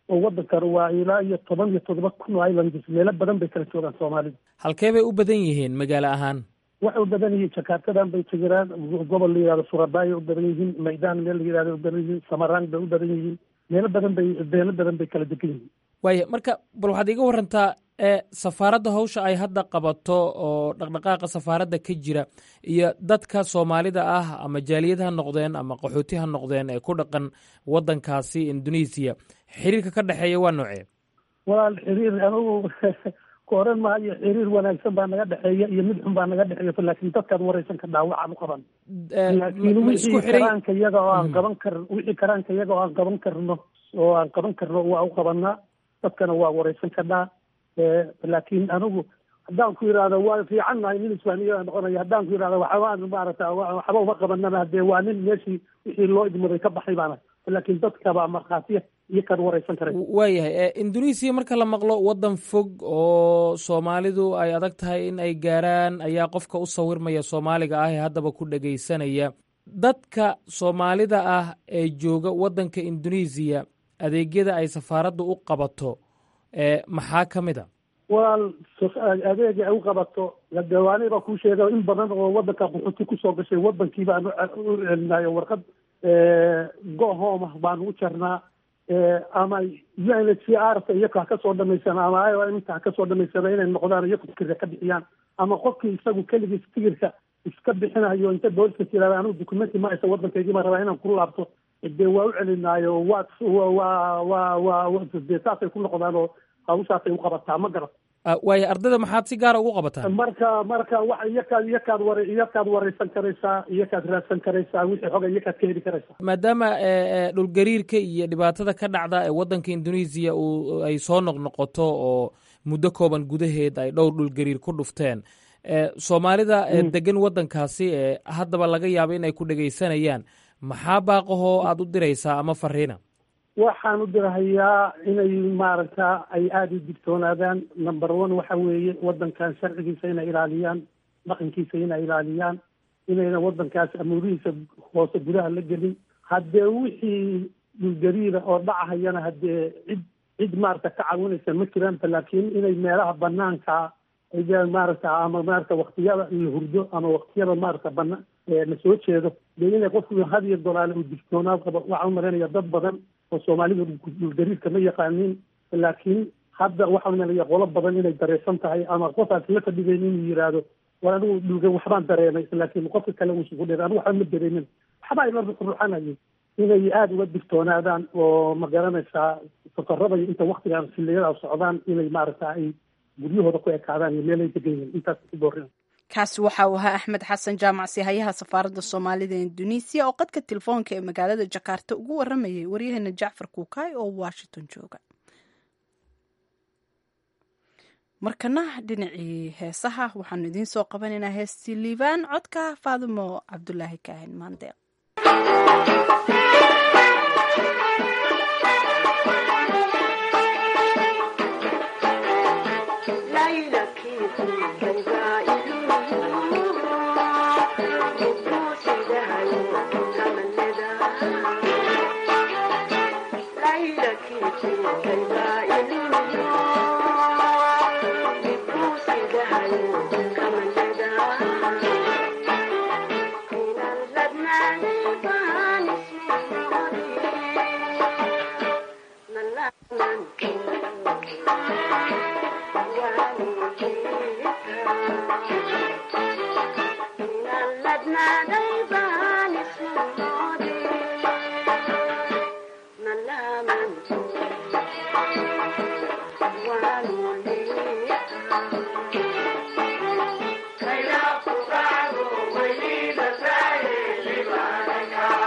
oo waddankan waa ilaa iyo toban iyo toddoba kun oo islands meelo badan bay kala joogaan soomaalida
halkee bay u badan yihiin magaalo ahaan
waxay u badan yihiin jakartadan bay tegiraan gobol la yihahdo surabay u badan yihiin maydaan meel la yihahdo u badan yihiin samarang bay u badan yihiin meelo badan bay meelo badan bay kala degan yihiin
waaya marka bal waxaad iga warantaa ee safaaradda hawsha ay hadda qabato oo dhaqdhaqaaqa safaaradda ka jira iyo dadka soomaalida ah ama jaaliyad ha noqdeen ama qaxooti ha noqdeen ee ku dhaqan waddankaasi indonesiya xiriirka ka dhexeeya waa noocee
walaal xiriir anugu ku oran maayo xiriir wanaagsan baa naga dhexeeya iyo mid xun baa naga dhexeeya laakiin dadkaad waraysan ka dhaawacaan u qaban laakiin wixii karaanka iyaga oo aan qaban kar wixii karaanka iyaga oo aan qaban karno oo aan qaban karno waa u qabanaa dadkana waa waraysan karnaa laakiin anigu haddaan ku yidhahdo waa fiican nahay nin isfaamiya noqonaya haddaan ku yidhahdo waxbaan maarata waxba uma qabanana hadee waa nin meeshii wixii loo idmaday ka baxay baana laakiin dadkaba markhaatiya iyo kan waraysan karay
waayahay indonesiya marka la maqlo waddan fog oo soomaalidu ay adag tahay in ay gaaraan ayaa qofka u sawirmaya soomaaliga ah ee haddaba ku dhegaysanaya dadka soomaalida ah ee jooga waddanka indonesiya adeegyada ay safaaraddu u qabato maxaa ka mid a
walaal adeega ay u qabato gawaani baa kuu sheega in badan oo waddanka qaxooti kusoo gashay waddankii baan u celinayo warqad gohoma baan u jarnaa ama u n h c r ta iyaka ha kasoo dhamaysana ama inta ha kasoo dhamaysana inay noqdaan iyaku tikirka ka bixiyaan ama qofkii isagu keligiis tikirka iska bixinayo inta booliska tirada anigu documenti ma haysa waddankaygii ma rabaa inaan ku laabto dee waa u celinaayo waa waa waa waa dee saasay ku noqdaan oo hawshaasay u qabataa ma garat
waayo ardayda maxaad si gaara ugu qabataan
marka marka wa iyakaad iyakaad war iyakaad waraysan karaysaa iyakaad raadsan karaysaa wixii xoga iyakaad ka heli karaysaa
maadaama dhulgariirka iyo dhibaatada ka dhacda ee waddanka indonesiya uu ay soo noqnoqoto oo muddo kooban gudaheed ay dhowr dhulgariir ku dhufteen soomaalida degan waddankaasi ee haddaba laga yaabo in ay ku dhegaysanayaan maxaa baaqahoo aada u diraysaa ama fariina
waxaan u dirahayaa inay maaragta ay aada u digtoonaadaan number one waxa weeye waddankan sharcigiisa inay ilaaliyaan dhaqankiisa inay ilaaliyaan inayna waddankaas amuurihiisa hoose gudaha la gelin haddee wixii dhulgariira oo dhacahayana haddee cid cid maaragta ka caawinaysa ma jiraan laakiin inay meelaha banaanka maaragta ama maarata waktiyada la hurdo ama waktiyada maarata bana la soo jeedo dee inay qofku hadiyo dolaale uu digtoonaad qabo waxaan umalaynaya dad badan oo soomaalidu dhulgariirka ma yaqaanin laakiin hadda waxaan umalaya qolo badan inay dareysan tahay ama qofaas la fadhigayn inuu yidhaahdo war anigu dhulga waxbaan dareemay laakiin qofka kale uusugu dheer anigu waxba ma dareemin waxba ila ruxruxanayay inay aada uga digtoonaadaan oo ma garanaysaa safarada inta waktigan xiliyada socdaan inay maaragta ay guryahooda ku ekaadaan iyo meelay degan yihiin intaas ku boorin
kaasi waxa uu ahaa axmed xasan jaamac sihayaha safaaradda soomaalida indonesiya oo qadka telefoonka ee magaalada jakarta ugu waramayay waryaheena jacfar kuukaay oo washington jooga markana dhinacii heesaha waxaanu idiin soo qabanaynaa heestii liibaan codka faadimo cabdulaahi kaahin maandeeq
Thank you.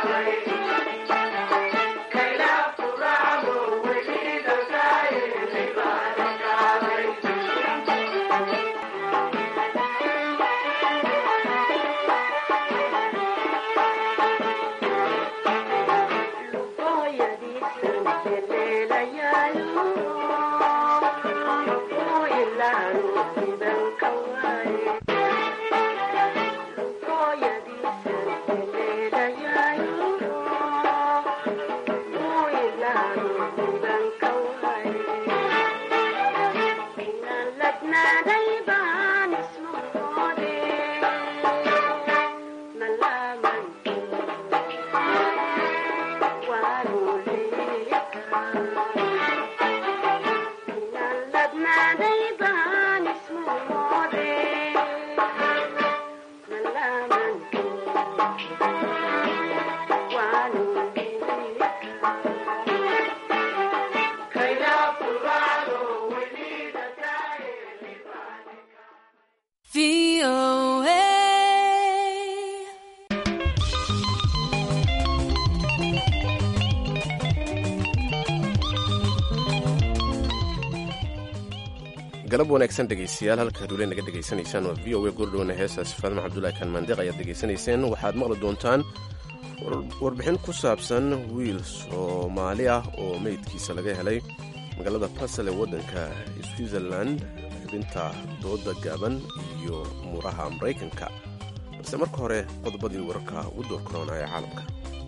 galab wanaagsan dhegaystayaal halka haduule naga dhegaysanaysaan waa v o a gordhowna heestaasi faadma cabdulahi kalmaandiq ayaad dhegaysanayseen waxaad maqli doontaan warbixin ku saabsan wiil soomaali ah oo meydkiisa laga helay magaalada basel ee waddanka switzerland xubinta dooda gaaban iyo muuraha maraykanka balse marka hore qodobadii wararka ugu door korona ee caalamka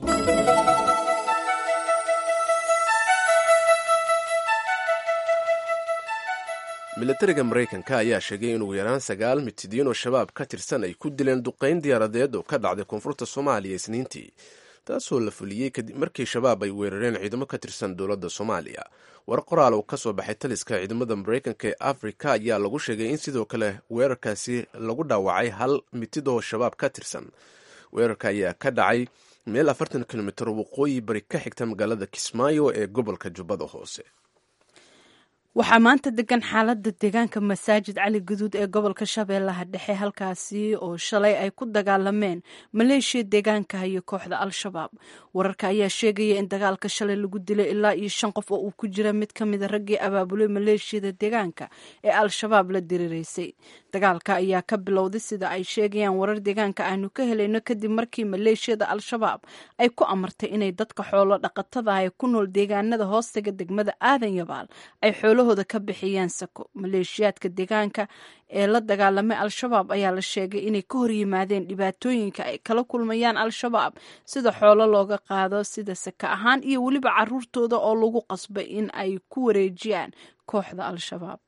milatariga maraykanka ayaa sheegay in ugu yaraan sagaal mitidiin oo shabaab ka tirsan ay ku dileen duqayn diyaaradeed oo ka dhacday koonfurta soomaaliya isniintii taasoo la fuliyey kadib markii shabaab ay weerareen ciidamo ka tirsan dowladda soomaaliya war qoraal uu ka soo baxay taliska ciidamada maraykanka ee afrika ayaa lagu sheegay in sidoo kale weerarkaasi lagu dhaawacay hal mitid oo shabaab ka tirsan weerarka ayaa ka dhacay meel afartan kilomitir waqooyi bari ka xigta magaalada kismaayo ee gobolka jubbada hoose
waxaa maanta degan xaalada deegaanka masaajid cali guduud ee gobolka shabeellaha dhexe halkaasi oo shalay ay ku dagaalameen maleeshiya deegaanka iyo kooxda al-shabaab wararka ayaa sheegaya in dagaalka shalay lagu dilay ilaa iyo shan qof oo uu ku jira mid ka mida raggii abaabulay maleeshiyada deegaanka ee al-shabaab la diriraysay dagaalka ayaa ka bilowday sida ay sheegayaan warar deegaanka aanu ka helayno kadib markii maleeshiyada al-shabaab ay ku amartay inay dadka xoolo dhaqatada ah ee ku nool deegaanada hoostaga degmada aadan yabaal ay xoolahooda ka bixiyaan sako maleeshiyaadka deegaanka ee la dagaalamay al-shabaab ayaa la sheegay inay ka hor yimaadeen dhibaatooyinka ay kala kulmayaan al-shabaab sida xoolo looga qaado sida saka ahaan iyo weliba caruurtooda oo lagu qasbay in ay ku wareejiyaan kooxda al-shabaab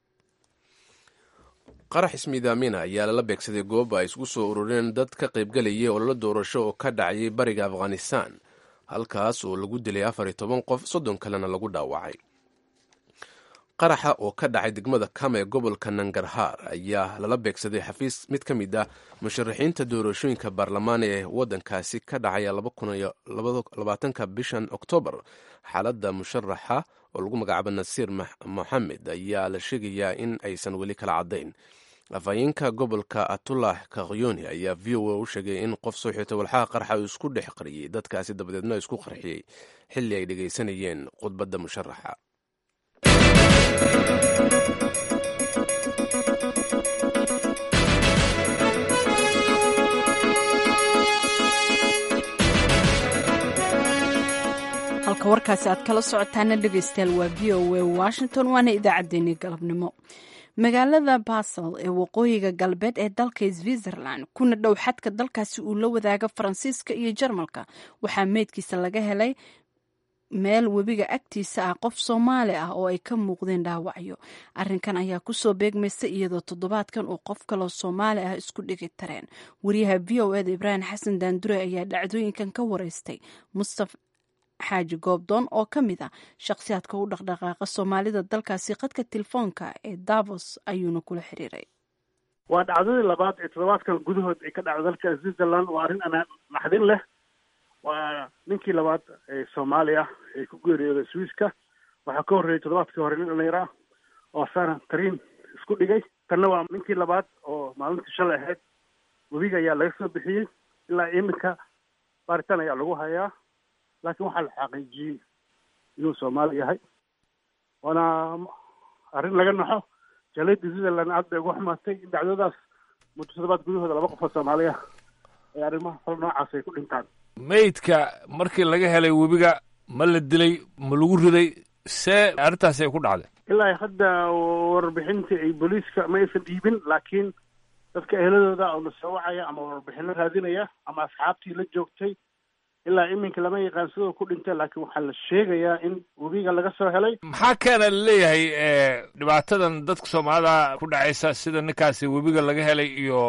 qarax ismiidaamina ayaa lala beegsaday goob ay isugu soo urureen dad ka qaybgalayay ololo doorasho oo ka dhacayay bariga afghanistan halkaas oo lagu dilay afar iyo toban qof soddon kalena lagu dhaawacay qaraxa oo ka dhacay degmada kama ee gobolka nangarhaar ayaa lala beegsaday xafiis mid ka mid ah musharaxiinta doorashooyinka baarlamaan ee waddankaasi ka dhacaya labaatanka bishan oktoobar xaaladda musharaxa oo lagu magacaabo nasiir moxamed ayaa la sheegayaa in aysan weli kala caddayn afhayeenka gobolka atullah kakyoni ayaa v o a u sheegay in qof soo xirtay walxaha qarxa uu isku dhex qariyey dadkaasi dabadeedna isku qarxiyey xilli ay dhegaysanayeen khudbadda musharaxa
halka warkaasi aad kala socotaana dhegaystayaal waa v o a washington waana idaacaddeenii galabnimo magaalada basel ee waqooyiga galbeed ee dalka switzerland kuna dhow xadka dalkaasi uu la wadaaga faransiiska iyo jarmalka waxaa meydkiisa laga helay meel webiga agtiisa ah qof soomaali ah oo ay ka muuqdeen dhaawacyo arinkan ayaa kusoo beegmaysa iyadoo toddobaadkan uu qof kaloo soomaali ah isku dhigi tareen wariyaha v o eda ibraahim xasan daandure ayaa dhacdooyinkan ka wareystay mustafa xaaji goobdoon oo ka mid ah shakhsiyaadka u dhaqdhaqaaqa soomaalida dalkaasi qadka telefoonka ee davos ayuuna kula xiriiray
waa dhacdadii labaad ee toddobaadkan gudahood ay ka dhacdo dalka switzerland waa arrin ana naxdin leh waa ninkii labaad ee soomaali ah ee ku geeriyooday swiiska waxaa ka horreeyey toddobaadkii hore nin dhallinyaro ah oo sana tariin isku dhigay tanna waa ninkii labaad oo maalintii shalay ahayd webiga ayaa laga soo bixiyey ilaa iminka baaritaan ayaa lagu hayaa laakiin waxaa la xaqiijiyey inuu soomaali yahay waana arrin laga naxo jaaliyadda switzerland aad bay ugu xumaatay in dhacdadaas muddo toddobaad gudahooda laba qof oo soomaali ah ee arrimaha fal noocaas ay ku dhintaan
meydka markii laga helay webiga ma la dilay ma lagu riday see arrintaasi ay ku dhacday
ilaa hadda warbixintii ay booliiska ma aysan dhiibin laakiin dadka eheladooda oo la soo wacaya ama warbixino raadinaya ama asxaabtii la joogtay ilaa iminka lama yaqaan sidoo ku dhintay laakiin waxaa la sheegayaa in webiga laga soo helay
maxaa keena laleeyahay dhibaatadan dadka soomaalida ku dhacaysa sida ninkaasi webiga laga helay iyo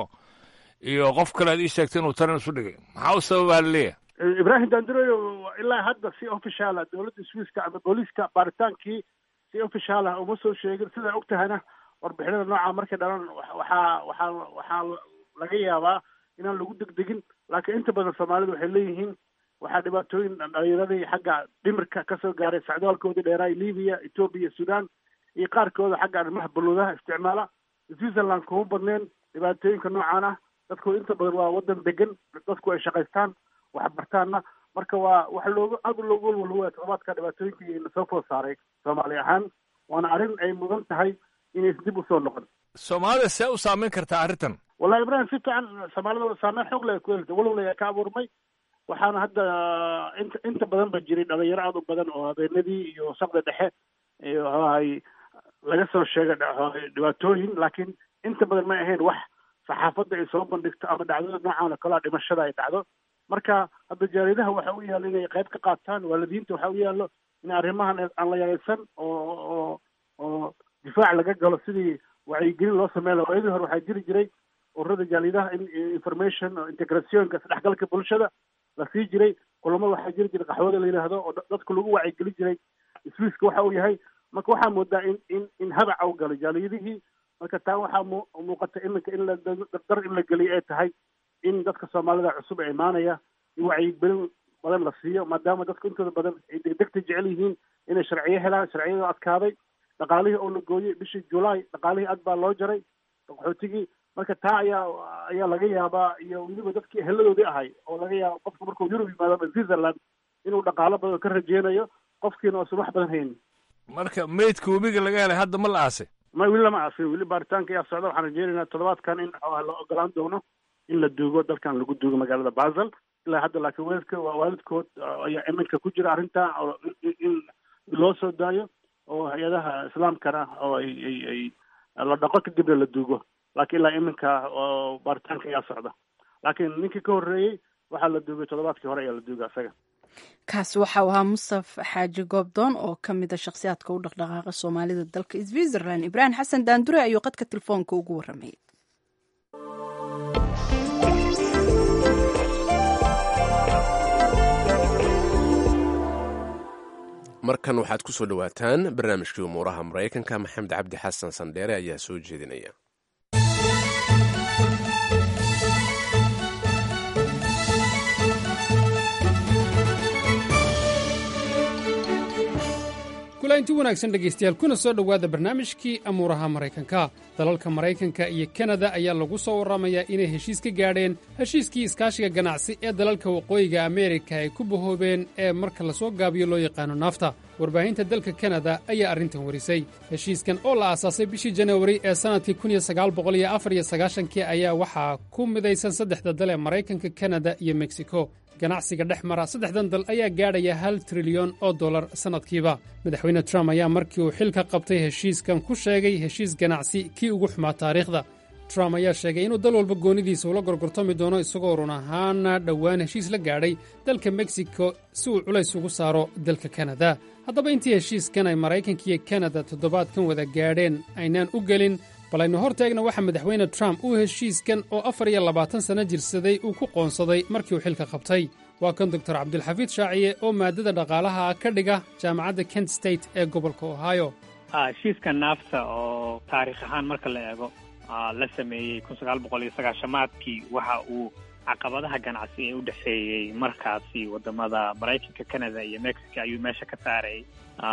iyo qof kale aad ii sheegtay inuu tarin isu dhigay maxaa u sababaa laleeyahay
ibraahim dandureyo ilaa hadda si official ah dowladda swiiska ama booliiska baaritaankii si official ah uma soo sheegin sidaa og tahayna warbixinada nooca markay dhalan waxaa waxaa waxaa laga yaabaa inaan lagu degdegin laakiin inta badan soomaalidu waxay leeyihiin waxaa dhibaatooyin dhalinyaradii xagga dhimirka kasoo gaaray sacdaalkoodii dheeraay libiya etoobiya sudan iyo qaarkooda xagga arrimaha baluudaha isticmaala switzerland kuma badneen dhibaatooyinka noocaan ah dadku inta badan waa wadan degan dadku ay shaqaystaan waxbartaanna marka waa waxa loogu aad loogu walwalwaya toddobaadka dhibaatooyinkii na soo food saaray soomaali ahaan waana arrin ay mudan tahay inaysan dib usoo noqon
soomaalida see u saameyn kartaa arrintan
wallahi ibrahim si fiican soomaalida saameyn xoog leh ku helta walowla ayaa ka abuurmay waxaana hadda inta inta badan ba jiray dhalinyaro aada u badan oo habeenadii iyo saqda dhexe iyo ay laga soo sheegay dhibaatooyin laakiin inta badan ma ahayn wax saxaafadda ay soo bandhigto ama dhacdada noocan oo kalea dhimashada ay dhacdo marka hadda jaaridaha waxa u yaalo inay qayb ka qaataan waalidiinta waxa u yaalo in arrimahan aan la yaraysan oo oo oo difaac laga galo sidii wacyigelin loo sameyn laha waayadii hore waxaa jiri jiray ururada jaalidaha in information oo integrationka isdhexgalka bulshada la sii jiray kulamo waxaa jiri jiray qaxwada la yidhaahdo oo dadku lagu wacyigelin jiray swiiska waxa uu yahay marka waxaa moodaa in in in habac u galo jaaliyadihii marka taa waxaa mu muuqata iminka in la dardar in la geliyo ay tahay in dadka soomaalida cusub ee imaanaya in wacyigelin badan la siiyo maadaama dadku intooda badan ay degdegta jecel yihiin inay sharciyo helaan sharciyada adkaaday dhaqaalihii oo la gooyey bishii julaay dhaqaalihii aad baa loo jaray qaxootigii marka taa ayaa ayaa laga yaabaa iyo weliba dadkii heladoodii ahay oo laga yaaba qofku markuu yurub yimaado ama switzerland inuu dhaqaalo badan ka rajeynayo qofkiina oosan wax badan haynin
marka meydka webiga laga helay hadda ma la aasay
ma weli lama aasin weli baaritaanka ayaa socda waxaan rajeynaynaa toddobaadkan in la ogolaan doono in la duugo dalkan lagu duugo magaalada basel ilaa hadda laakiin waalidka waalidkood ayaa iminka ku jira arrinta oo in loo soo daayo oo hay-adaha islaamkana oo ay ay ay la dhaqo kadibna la duugo laakiin ilaa iminka oo baaritaanka ayaa socda laakiin ninkii ka horreeyey waxaa la duugay toddobaadkii hore ayaa la duuga isaga
kaasi waxau ahaa mustaf xaaji goobdoon oo ka mid a shakhsiyaadka u dhaqdhaqaaqa soomaalida dalka switzerland ibraahim xasan daandure ayuu qadka telefoonka ugu warramayay
markan waxaad ku soo dhowaataan barnaamijkii umuuraha maraykanka maxamed cabdi xasan sandheere ayaa soo jeedinaya
kulainti wanaagsan dhegaystayaal kuna soo dhowaada barnaamijkii amuuraha maraykanka dalalka maraykanka iyo kanada ayaa lagu soo warramayaa inay heshiis ka gaadheen heshiiskii iskaashiga ganacsi ee dalalka waqooyiga ameerika ay ku bahoobeen ee marka lasoo gaabiyo loo yaqaano naafta warbaahinta dalka kanada ayaa arrintan warisay heshiiskan oo la aasaasay bishii janawari ee sannadkii kii ayaa waxaa ku midaysan saddexda dal ee maraykanka kanada iyo meksiko ganacsiga dhex mara saddexdan dal ayaa gaadhaya hal trilyan oo dollar sannadkiiba madaxweyne trump ayaa markii uu xilka qabtay heshiiskan ku sheegay heshiis ganacsi kii ugu xumaa taariikhda trump ayaa sheegay inuu dal walba goonidiisa ula gorgortami doono isagoo run ahaana dhowaan heshiis la gaadhay dalka meksiko si uu culays ugu saaro dalka kanada haddaba intii heshiiskan ay maraykanka iyo kanada toddobaadkan wada gaadheen aynaan u gelin bal aynu hor taegna waxaa madaxweyne trump uu heshiiskan oo afar iyo labaatan sanno jirsaday uu ku qoonsaday markii uu xilka qabtay waa kan doktor cabdulxafiid shaaciye oo maadada dhaqaalaha ka dhiga jaamacadda kent state ee gobolka ohio
heshiiska naafta oo taariikh ahaan marka la eego la sameeyey kun sagaal boqol iyo sagaashamaadkii waxa uu caqabadaha ganacsi ee u dhexeeyey markaasi wadamada maraykanka canada iyo mexico ayuu meesha ka saarayay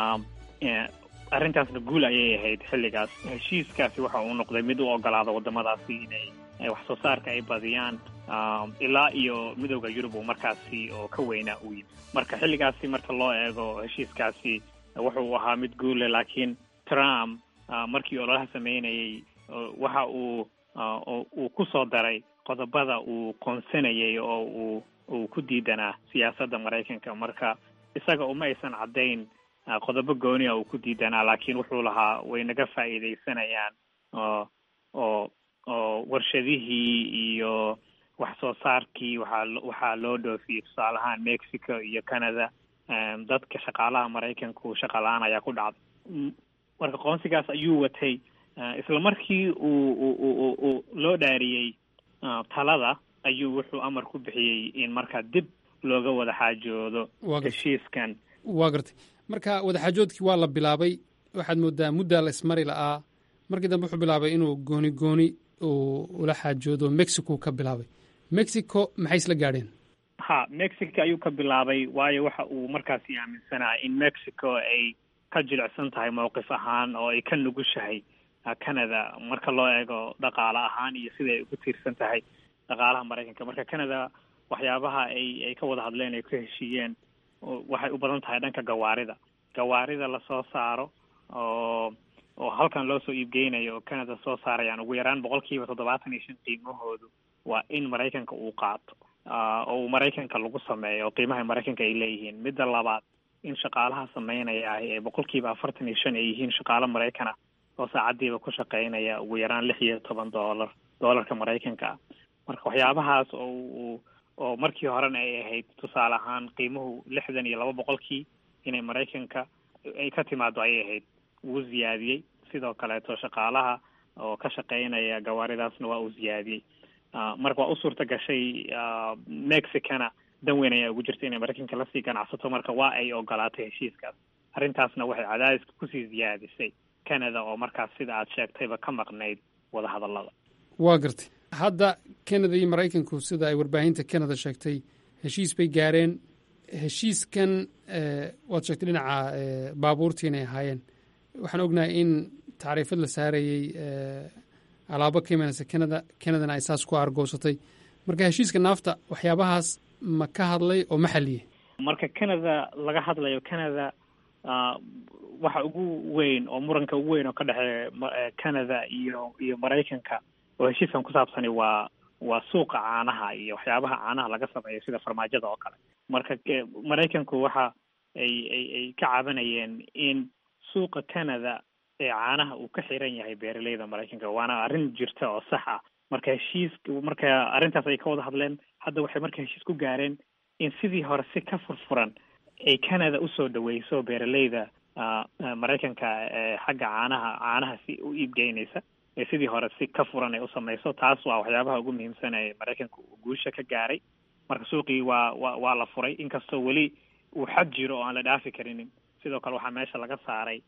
arrintaasna guul ayay ahayd xilligaas heshiiskaasi waxa uu noqday mid u ogolaada wadamadaasi inay wax soo saarka ay badiyaan ilaa iyo midooda yurub uu markaasi oo ka weynaa uu yimi marka xilligaasi marka loo eego heshiiskaasi wuxuu ahaa mid guule laakiin trump markii ololaha sameynayay waxa uu uu ku soo daray qodobada uu qoonsanayay oo uu uu ku diidanaa siyaasadda maraykanka marka isaga uma aysan caddayn qodobo gooniya uu ku diidanaa laakiin wuxuu lahaa way naga faa'iidaysanayaan oo oo oo warshadihii iyo wax soo saarkii waxaa waxaa loo dhoofiyey tusaale ahaan mexico iyo canada dadka shaqaalaha maraykanku shaqa la-aan ayaa ku dhacday marka qoonsigaas ayuu watay isla markii uu uu uu loo dhaariyey talada ayuu wuxuu amar ku bixiyey in markaa dib looga wada xaajoodo heshiiskan
waa gartay marka wadaxaajoodkii waa la bilaabay waxaad moodaa muddaa la ismari la'aa markii dambe wuxuu bilaabay inuu gooni gooni uu ula xaajoodo mexico ka bilaabay mexico maxay isla gaadheen
ha mexico ayuu ka bilaabay waayo waxa uu markaasi aaminsanaa in mexico ay ka jilicsan tahay mowqif ahaan oo ay ka nugushahay canada marka loo eego dhaqaale ahaan iyo sida ay ugu tiirsan tahay dhaqaalaha maraykanka marka canada waxyaabaha ay ay ka wada hadleen ay ku heshiiyeen waxay u badan tahay dhanka gawaarida gawaarida lasoo saaro oo oo halkan loo soo iibgeynayo oo canada soo saarayaan ugu yaraan boqol kiiba toddobaatan iyo shan qiimahoodu waa in maraykanka uu qaato oo uu maraykanka lagu sameeyo oo qiimaha maraykanka ay leeyihiin midda labaad in shaqaalaha sameynaya ahi ee boqol kiiba afartan iyo shan ay yihiin shaqaalo maraykana oo saacadiiba ku shaqeynaya ugu yaraan lix iyo toban dollar dollarka maraykanka ah marka waxyaabahaas oo uu oo markii horena ay ahayd tusaale ahaan qiimuhu lixdan iyo laba boqolkii inay maraykanka ay ka timaado ayay ahayd wuu ziyaadiyey sidoo kaleeto shaqaalaha oo ka shaqeynaya gawaaridaasna waa uu ziyaadiyey marka waa u suurta gashay mexicana dan weyn ayaa ugu jirta inay maraykanka lasii ganacsato marka waa ay ogolaatay heshiiskaas arrintaasna waxay cadaadiska kusii ziyaadisay canada oo markaas sida aad sheegtayba ka maqnayd wadahadallada
waa gartay hadda canada iyo maraykanku sida ay warbaahinta canada sheegtay heshiis bay gaareen heshiiskan waad sheegtay dhinaca baabuurtii inay ahaayeen waxaan ognahay in tacriifad la saarayey alaabo ka imanaysa canada canadana ay saas ku argoosatay marka heshiiska naafta waxyaabahaas ma ka hadlay oo ma xaliyey
marka canada laga hadlayo canada waxa ugu weyn oo muranka ugu weyn oo ka dhexeeya canada iyo iyo maraykanka oo heshiiskan ku saabsani waa waa suuqa caanaha iyo waxyaabaha caanaha laga sameeyo sida farmaajada oo kale marka maraykanku waxa ay ay ay ka cabanayeen in suuqa canada ee caanaha uu ka xiran yahay beeraleyda maraykanka waana arrin jirta oo sax ah marka heshiis marka arrintaas ay ka wada hadleen hadda waxay marka heshiis ku gaareen in sidii hore si ka furfuran ay canada usoo dhaweyso beeraleyda maraykanka ee xagga caanaha caanaha si u iibgeynaysa ee sidii hore si ka furan ay usameyso taas waa waxyaabaha ugu muhiimsan ee maraykanka uu guusha ka gaaray marka suuqii waa wa waa la furay inkastoo weli uu xad jiro oo aan la dhaafi karinin sidoo kale waxaa meesha laga saaray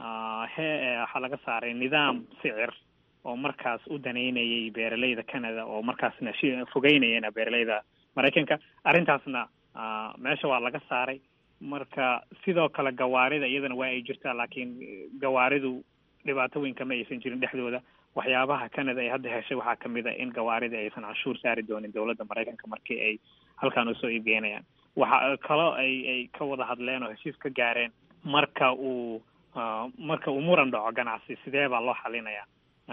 he waxaa laga saaray nidaam sicir oo markaas u daneynayay beeraleyda canada oo markaasna fogeynayana beeraleyda maraykanka arrintaasna meesha waa laga saaray marka sidoo kale gawaarida iyadana waa ay jirtaa laakiin gawaaridu dhibaato weyn kama aysan jirin dhexdooda waxyaabaha canada ay hadda heshay waxaa kamid a in gawaarida aysan canshuur saari doonin dowladda maraykanka markii ay halkan usoo iibgeynayaan waxa kaloo ay ay ka wada hadleen oo heshiis ka gaareen marka uu marka uu muran dhaco ganacsi sidee baa loo xalinayaa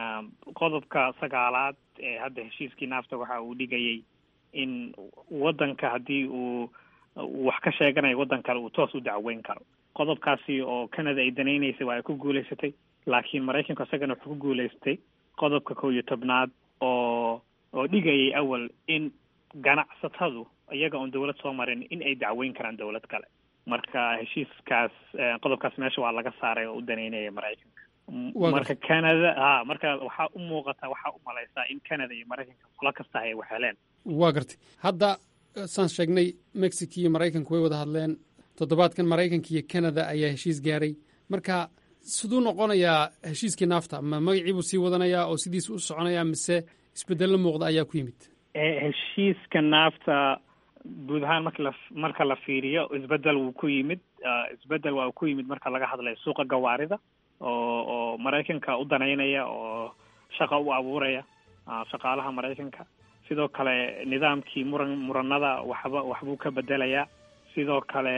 qodobka sagaalaad ee hadda heshiiskii naafta waxa uu dhigayay in waddanka haddii uu wax ka sheeganayo waddan kale uu toos u dacweyn karo qodobkaasi oo canada ay danaynaysay waa ay ku guulaysatay laakiin maraykanku isagana wuxuu ku guulaystay qodobka kow iyo tobnaad oo oo dhigayay awal in ganacsatadu iyaga oon dawlad soo marin in ay dacweyn karaan dawlad kale marka heshiiskaas qodobkaas meesha waa laga saaray oo u daneynaya maraykanka marka canada ha marka waxaa u muuqata waxaa u malaysaa in canada iyo maraykanka qolo kasta ay wax heleen
waa gartay hadda saan sheegnay mexico iyo maraykanku way wada hadleen toddobaadkan maraykanka iyo canada ayaa heshiis gaaray marka siduu noqonayaa heshiiskii naafta ma magacii buu sii wadanayaa oo sidiisa u soconayaa mise isbedello muuqda ayaa ku yimid
heshiiska naafta guud ahaan marka la marka la fiiriyo isbedel wuu ku yimid isbedel waa uu ku yimid marka laga hadlayo suuqa gawaarida oo oo maraykanka u daneynaya oo shaqa u abuuraya shaqaalaha maraykanka sidoo kale nidaamkii muran muranada waxba waxbuu ka bedelayaa sidoo kale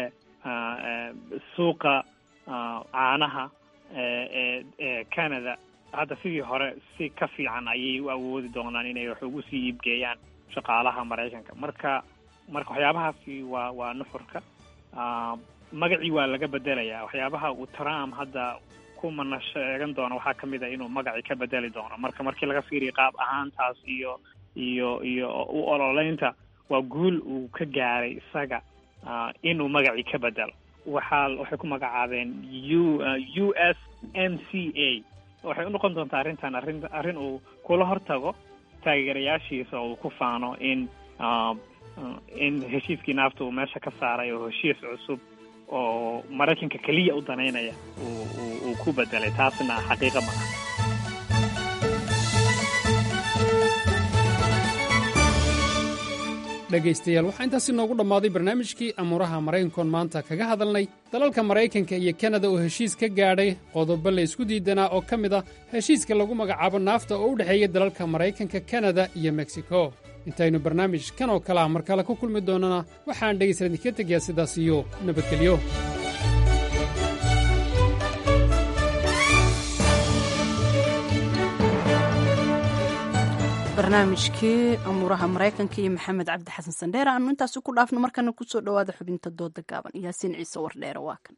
suuqa caanaha ee ee canada hadda sidii hore si ka fiican ayay u awoodi doonaan inay wax ugu sii iibgeeyaan shaqaalaha maraykanka marka marka waxyaabahaasi waa waa nuxurka magacii waa laga bedelayaa waxyaabaha uu trump hadda ku mana sheegan doono waxaa kamid a inuu magacii ka bedeli doono marka markii laga fiiriyo qaab ahaantaas iyo iyo iyo u ololeynta waa guul uu ka gaaray isaga inuu magacii ka bedelo waxaa waxay ku magacaabeen u u s m c a waxay unoqon doontaa arrintan arrin arrin uu kula hortago taageerayaashiisa oo uu ku faano in in heshiiskii naafta uu meesha ka saaray oo heshiis cusub oo maraykanka keliya u danaynaya uu uu ku bedelay taasna xaqiiqa maaha
dhegaystayaal waxaa intaasi noogu dhammaaday barnaamijkii amuuraha maraykankoon maanta kaga hadalnay dalalka maraykanka iyo kanada oo heshiis ka gaadhay qodobo la isku diidanaa oo ka mid ah heshiiska lagu magacaabo naafta oo u dhexeeya dalalka maraykanka kanada iyo meksiko intaynu barnaamij kan oo kale ah mar kale ku kulmi doonnana waxaan dhegaysan idinka tegayaa sidaas iyo nabadgelyo
barnaamijkii amuuraha maraykanka iyo maxamed cabdi xasan sandheere aanu intaasi ku dhaafno markana kusoo dhowaada xubinta dooda gaaban yaasiin ciise wardheere waa kan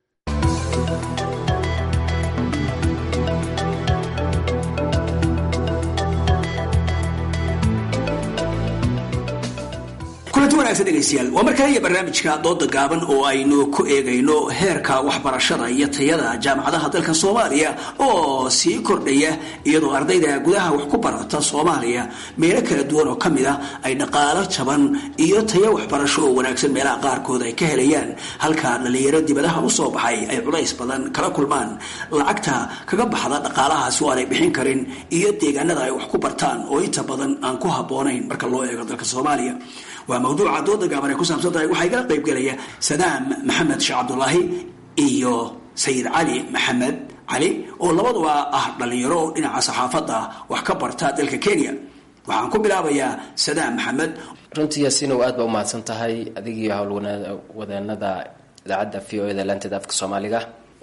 kulanti wanaagsan dhegaystayaal waa mar kale iyo barnaamijka dooda gaaban oo aynu ku eegayno heerka waxbarashada iyo tayada jaamacadaha dalka soomaaliya oo sii kordhaya iyadoo ardayda gudaha wax ku barata soomaaliya meelo kala duwan oo kamid ah ay dhaqaalo jaban iyo tayo waxbarasho oo wanaagsan meelaha qaarkood ay ka helayaan halka dhalinyaro dibadaha usoo baxay ay culays badan kala kulmaan lacagta kaga baxda dhaqaalahaasi oo aanay bixin karin iyo deegaanada ay wax ku bartaan oo inta badan aan ku habboonayn marka loo eego dalka soomaaliya waa mawduuca dooda gaaban ay ku saabsan tahay waxaa igala qayb gelaya sadaam maxamed sheekh cabdulaahi iyo sayid cali maxamed cali oo labaduba ah dhalinyaro oo dhinaca saxaafadda wax ka barta dalka kenya waxaan ku bilaabayaa sadaam maxamed
runtii yaasiinow aad baa umahadsan tahay adigii howlwadeenada idaacadda v o eda laanteeda afka soomaaliga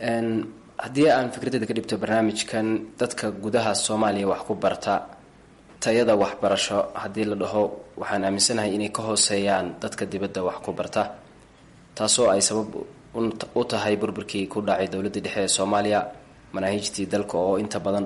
haddii aan fikradeyda ka dhibto barnaamijkan dadka gudaha soomaaliya wax ku barta tayada waxbarasho haddii la dhaho waxaan aaminsanahay inay ka hooseeyaan dadka dibadda wax ku barta taasoo ay sabab u tahay burburkii ku dhacay dowladda dhexe ee soomaaliya manaahiijtii dalka oo inta badan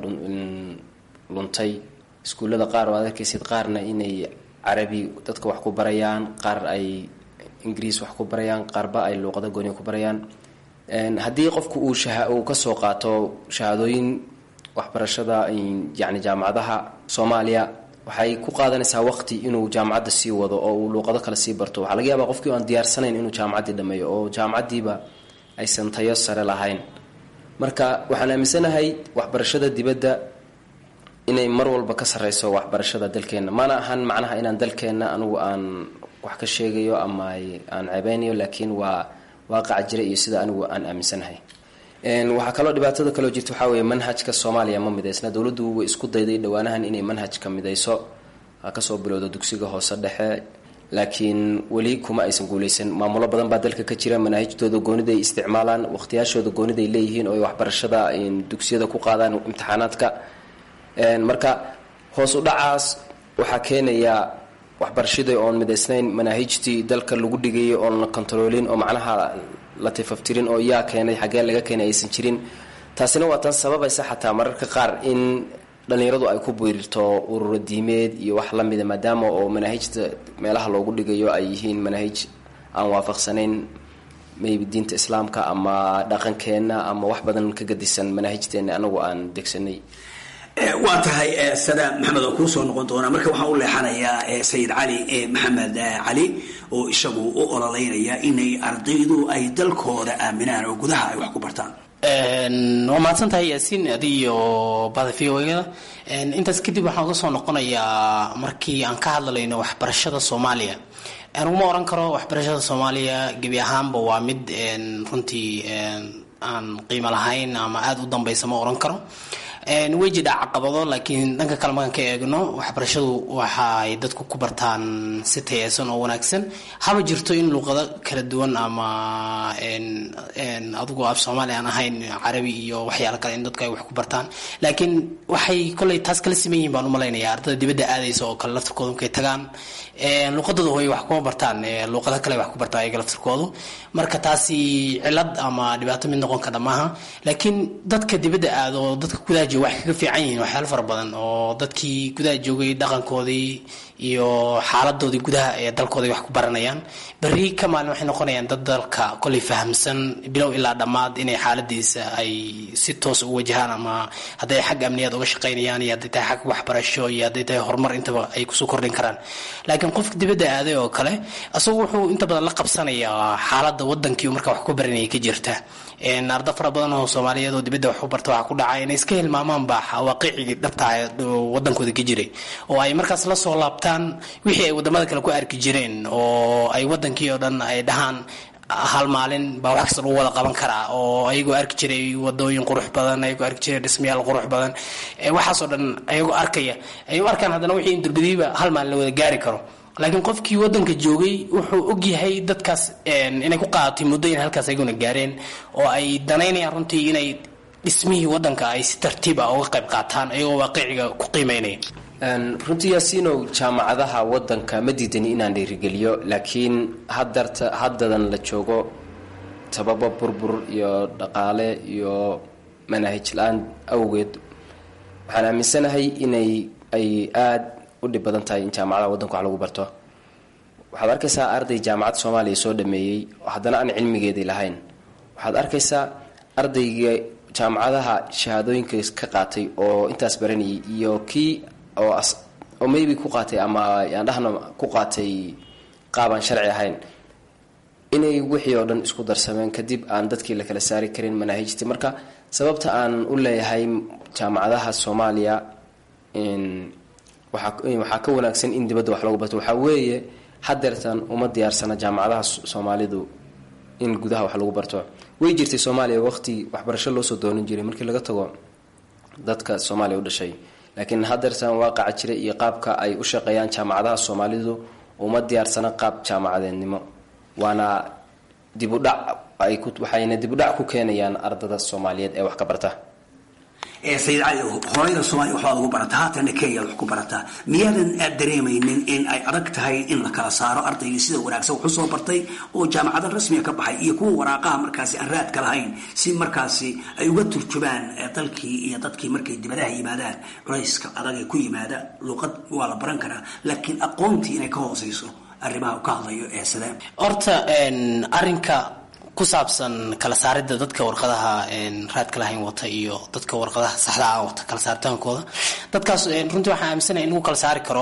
luntay iskuullada qaar oo ad arkaysid qaarna inay carabi dadka wax ku barayaan qaar ay ingiriis wax ku barayaan qaarba ay luuqado gooni ku barayaan haddii qofku uu uu kasoo qaato shahaadooyin waxbarashada yani jaamacadaha soomaaliya waxay ku qaadanaysaa waqti inuu jaamacadda sii wado oo uu luuqado kale sii barto waxaa laga yaabaa qofkii aan diyaarsanayn inuu jaamacaddii dhameeyo oo jaamacaddiiba aysan tayo sare lahayn marka waxaan aaminsanahay waxbarashada dibadda inay mar walba ka sareyso waxbarashada dalkeenna mana ahan macnaha inaan dalkeenna anigu aan wax ka sheegayo ama aan ceebeynayo laakiin waa waaqaca jira iyo sida anigu aan aaminsanahay waxaa kaloo dhibaatada kaloo jirta waxaa weeye manhajka soomaaliya ma midaysna dowladdu way isku dayday dhowaanahan inay manhajka midayso kasoo bilowda dugsiga hoose dhexe laakiin weli kuma aysan guuleysan maamulo badan baa dalka ka jira manaahijtooda goonida ay isticmaalaan waqtiyaashooda goonida ay leeyihiin oo ay waxbarashada dugsiyada ku qaadaan imtixaanaadka marka hoos u dhacaas waxaa keenaya waxbarashadii oon midaysnayn manaahijtii dalka lagu dhigayay oon la kontaroolin oo macnaha la tifaftirin oo yaa keenay xaggee laga keenay aysan jirin taasina waa tan sababaysa xataa mararka qaar in dhallinyaradu ay ku biirto ururo diimeed iyo wax lamida maadaama oo manaahijta meelaha loogu dhigayo ay yihiin manaahij aan waafaqsanayn maybe diinta islaamka ama dhaqankeenna ama wax badan ka gadisan manaahijteena anagu aan degsanay
waa tahay sadaam maxamed oo kuu soo noqon doona marka waxaan u leexanayaa sayid cali maxamed cali oo isagu u ololeynaya inay ardaydu ay dalkooda aaminaan oo gudaha ay wax ku bartaan
waa mahadsan tahay yaasiin adi iyo bada v o da intaas kadib waxaan uga soo noqonayaa markii aan ka hadlalayno waxbarashada soomaaliya aniguma oran karo waxbarashada soomaaliya gebi ahaanba waa mid runtii aan qiimo lahayn ama aada u dambeysa ma oran karo way jidha caqabado laakiin dhanka kale markaan ka eegno waxbarashadu waxaay dadku ku bartaan si tayeysan oo wanaagsan haba jirto in luuqado kala duwan ama adigu af soomaali aan ahayn carabi iyo waxyaalo kale in dadku ay wax ku bartaan laakiin waxay koley taas kala siman yihin baan umalaynaya ardada dibadda aadaysa oo kale laftirkooda markay tagaan luuqadooda hooy wax kuma bartaan luuqado kale wax ku bartaan ayaga laftirkoodu marka taasi cilad ama dhibaato mid noqon kara maaha laakiin dadka dibadda aado oo dadka gudaha jooga waxay kaga fiican yihiin waxyaalo fara badan oo dadkii gudaha joogay dhaqankoodii iyo xaaladoodii gudaha ee dalkooda wax ku baranayaan berri ka maalin waxay noqonayaan dad dalka koley fahamsan bilow ilaa dhammaad inay xaaladiisa ay si toos u wajahaan ama hadday xag amniyaad uga shaqaynayaan iyo hadday tahay xag waxbarasho iyo hadday tahay horumar intaba ay kusoo kordhin karaan laakiin qofka dibadda aaday oo kale isagu wuxuu inta badan la qabsanayaa xaaladda wadankii marka wax ku baranaya ka jirta arda fara badan oo soomaaliyeed oo dibadda wax u barta waxaa ku dhacay inay iska hilmaamaanba waaqicigii dhabtaa wadankooda ka jiray oo ay markaas la soo laabtaan wixii ay wadamada kale ku arki jireen oo ay wadankii oo dhan ay dhahaan hal maalin baa wax kasta lagu wada qaban karaa oo ayagoo arki jiray wadooyin qurux badan ayagoo arki jiray dhismayaal qurux badan waxaasoo dhan ayagoo arkaya ay u arkaan haddana wixii indurbadiiba hal maalin la wada gaari karo laakiin qofkii wadanka joogay wuxuu ogyahay dadkaas inay ku qaadatay muddo in halkaas ayaguna gaareen oo ay danaynayaan runtii inay dhismihii wadanka ay si tartiib ah uga qayb qaataan ayagoo waaqiciga ku qiimeynaya
runtii yaasiinow jaamacadaha wadanka ma diidani inaan dhiirigeliyo laakiin hadarta haddadan la joogo sababo burbur iyo dhaqaale iyo manaahij la-aan awgeed waxaan aaminsanahay inay ay aada u dhib badan tahay in jaamacadaha wadanka wax lagu barto waxaad arkaysaa arday jaamacad soomaaliya soo dhameeyey oo haddana aan cilmigeedii lahayn waxaad arkaysaa ardayga jaamacadaha shahaadooyinka ka qaatay oo intaas baranayay iyo kii oo oo maybe ku qaatay ama yaan dhahna ku qaatay qaabaan sharci ahayn inay wixii oo dhan isku darsameen kadib aan dadkii la kala saari karin manaahijtii marka sababta aan u leeyahay jaamacadaha soomaaliya waxaa ka wanaagsan in dibadda wax lagu barto waxaa weeye hadeertan uma diyaarsana jaamacadaha soomaalidu in gudaha wax lagu barto way jirtay soomaaliya waqti waxbarasho loosoo doonan jiray markii laga tago dadka soomaaliya u dhashay laakiin hadeertan waaqaca jira iyo qaabka ay u shaqeeyaan jaamacadaha soomaalidu uma diyaarsana qaab jaamacadeednimo waana dibudhac waxayna dibudhac ku keenayaan ardada soomaaliyeed ee wax ka barta
sayid cali hooyada soomaaliya waxbaad ugu barataa haatana kenya wax ku barataa miyaadan aad dareemaynin in ay adag tahay in la kala saaro ardaygii sida wanaagsan wax usoo bartay oo jaamacada rasmiga ka baxay iyo kuwa waraaqaha markaasi aan raadka lahayn si markaasi ay uga turjumaan dalkii iyo dadkii markay dibadaha yimaadaan culayska adag ee ku yimaada luuqad waa la baran karaa laakiin aqoontii inay ka hooseyso arrimaha u ka hadlayo ee sidee
horta arinka ku saabsan kala saaridda dadka warqadaha raadka lahayn wata iyo dadka warqadaha saxda ah wata kala saaritaankooda dadkaas runtii waxaan aaminsanaya in lagu kala saari karo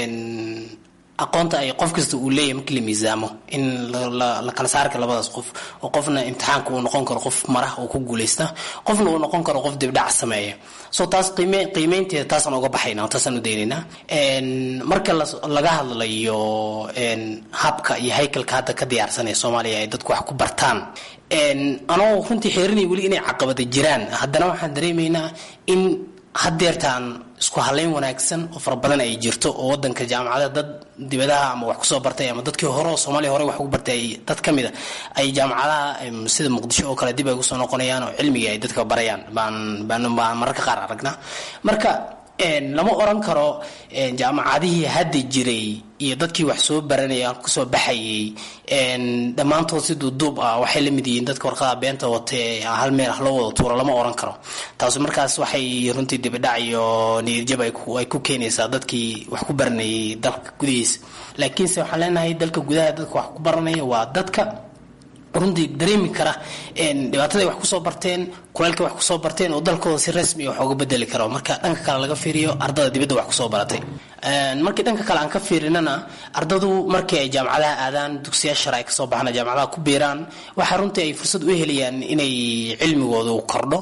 aqoonta ay qof kasta uu leeyahay markii la miisaamo in la kala saari karo labadaas qof oo qofna imtixaanka uu noqon karo qof marah oo ku guuleysta qofna uu noqon karo qof dibdhac sameeya so taas qiime qiimeynteeda taasaan uga baxayna taasaan u daynaynaa marka laga hadlayo habka iyo haykalka hadda ka diyaarsanaya soomaaliya ay dadku wax ku bartaan anoo runtii xeerinaya weli inay caqabada jiraan haddana waxaan dareemaynaa in hadeertaan isku halayn wanaagsan oo fara badan ay jirto oo wadanka jaamacada dad dibadaha ama wax kusoo bartay ama dadkii hore oo soomaaliya hore wax ugu bartay dad ka mid a ay jaamacadaha sida muqdisho oo kale dib ay kusoo noqonayaan oo cilmigii ay dadka barayaan baan baan baan mararka qaar aragnaa marka lama oran karo jaamacadihii hadda jiray iyo dadkii wax soo baranaya kusoo baxayay dhammaantood si duuduub ah waxay la mid yihiin dadka warqada beenta watee hal meel ah loo wada tuuro lama oran karo taasi markaas waxay runtii dibidhac iyo niyadjab ay ku keenaysaa dadkii wax ku baranayay dalka gudihiisa laakiinse waxaan leenahay dalka gudaha dadka wax ku baranaya waa dadka runtii dareemi kara dhibaataday wax kusoo barteen kulaylkay wax kusoo barteen oo dalkooda si rasmi wax uga bedeli karo marka dhanka kale laga fiiriyo ardada dibadda wax kusoo baratay markii dhanka kale aan ka fiirinana ardadu markii ay jaamacadaha aadaan dugsiya shar ay kasoo baxaan jaamacadaha ku biiraan waxaa runtii ay fursad u helayaan inay cilmigoodu kordho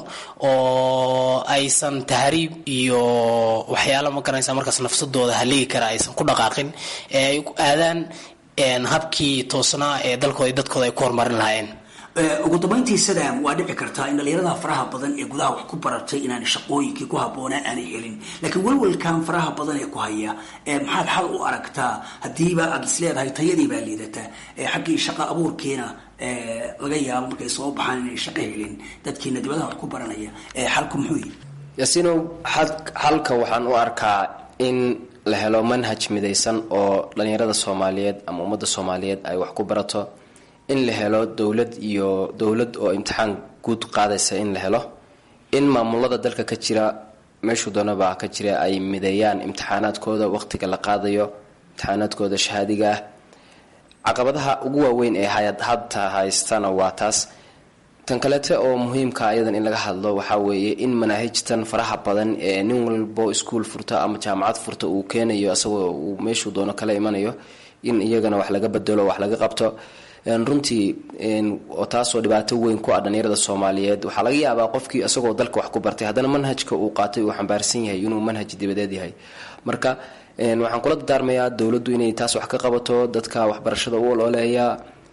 oo aysan tahriib iyo waxyaalo ma garanaysa markaas nafsadooda haligi kara aysan ku dhaqaaqin ee ay aadaan habkii toosnaa ee dalkooda dadkooda ay ku horumarin lahaayeen
ugu dambayntii sadam waa dhici kartaa in dhalinyarada faraha badan ee gudaha wax ku baratay inaan shaqooyinkii ku habboonaa aanay helin laakiin walwalkan faraha badan ee ku haya maxaad xal u aragtaa haddiiba aad is leedahay tayadii baa liidataa xaggii shaqo abuurkiina laga yaabo markay soo baxaan inay shaqo helin dadkiina dibadaha wax ku baranaya xalku muxuu yihi
yaasiinow xalka waxaan u arkaa in la helo manhaj midaysan oo dhalinyarada soomaaliyeed ama ummadda soomaaliyeed ay wax ku barato in la helo dowlad iyo dowlad oo imtixaan guud qaadaysa in la helo in maamulada dalka ka jira meeshuu doonaba ka jira ay mideeyaan imtixaanaadkooda waqtiga la qaadayo imtixaanaadkooda shahaadiga ah caqabadaha ugu waaweyn ee hadta haystana waa taas tan kaleete oo muhiimka ayadan in laga hadlo waxaa weeye in manaahijtan faraha badan ee nin walbo iskuol furta ama jaamacad furta uu keenayo asagoo uu meeshuu doono kala imanayo in iyagana wax laga bedelo wax laga qabto runtii oo taasoo dhibaato weyn ku ah dhalinyarada soomaaliyeed waxaa laga yaabaa qofkii isagoo dalka wax ku bartay haddana manhajka uu qaatay uu xambaarsan yahay inuu manhaj dibadeed yahay marka waxaan kula dardaarmayaa dowladdu inay taas wax ka qabato dadka waxbarashada u olooleeya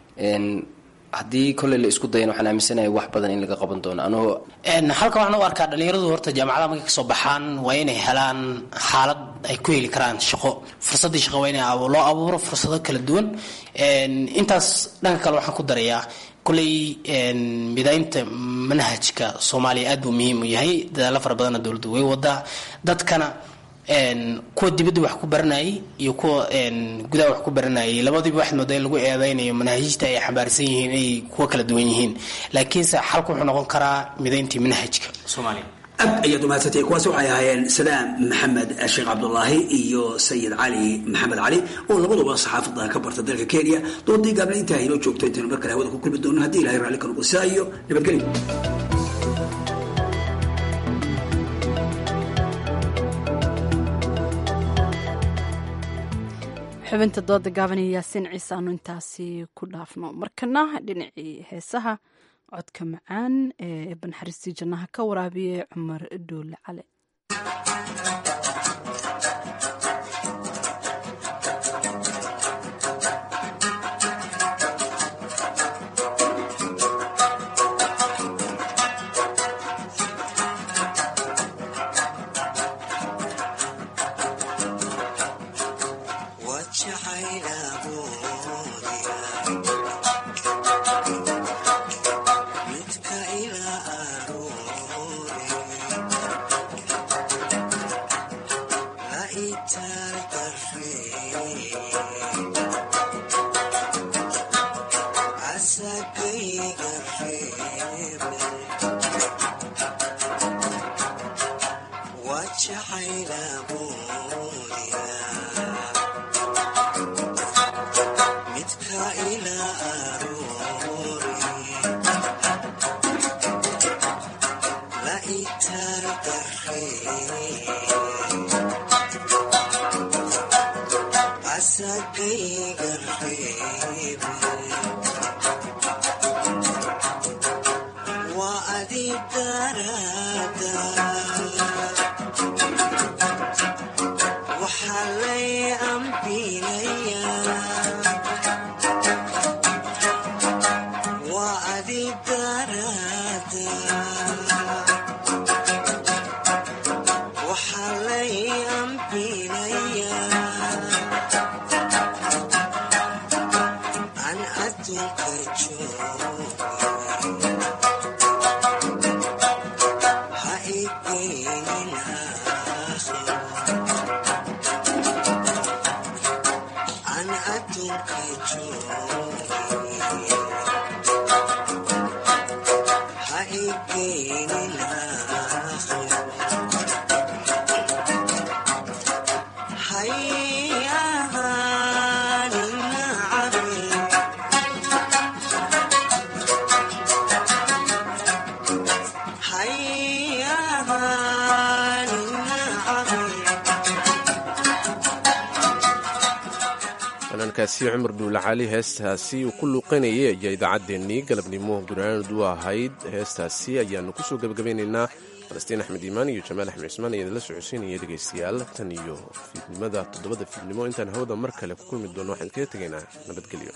haddii kolley la isku dayan waxaan aaminsanahay wax badan in laga qaban doono anigoo
halka waxaan u arkaa dhalinyaradu horta jaamacadaha markay kasoo baxaan waa inay helaan xaalad ay ku heli karaan shaqo fursadii shaqo waa in loo abuuro fursado kala duwan intaas dhanka kale waxaan ku darayaa kolley midaynta manhajka soomaaliya aad buu muhiim u yahay dadaalo fara badanna dowladdu way wadaa dadkana kuwa dibadda wax ku baranayay iyo kuwa gudaha wax ku baranayay labadiiba waxaad moodaa in lagu eedeynayo manaahiijta ay xambaarsan yihiin inay kuwa kala duwan yihiin laakiinse xalku wuxuu noqon karaa midayntii manhajka soomaaliya
aad ayaad umahadsantay kuwaas waxay ahaayeen salaam maxamed sheekh cabdulaahi iyo sayid cali maxamed cali oo labaduba saxaafadda ka barta dalka kenya doodii gaabna intaa inoo joogto intaynu mar kale hawada ku kulmi doono haddii ilahay raalli ka noqo sidaa iyo nabadgelyo
xubinta dooda gaaban iyo yaasiin ciise aanu intaasi ku dhaafno markana dhinacii heesaha codka macaan ee banxariistii jannaha ka waraabiye cumar dhuule cale
fanaankaasi cumar dhuule cali heestaasi uu ku luuqanayay ayaa idaacaddeenii galabnimo gunaanad u ahayd heestaasi ayaanu kusoo gebagabeynaynaa falastiin axmed iimaan iyo jamaal axmed cismaan ayaa idinla socodsiinaya dhegaystayaal tan iyo fiidnimada toddobada fiidnimo intaan hawada mar kale ku kulmi doono waxaan kaga tegaynaa nabadgelyo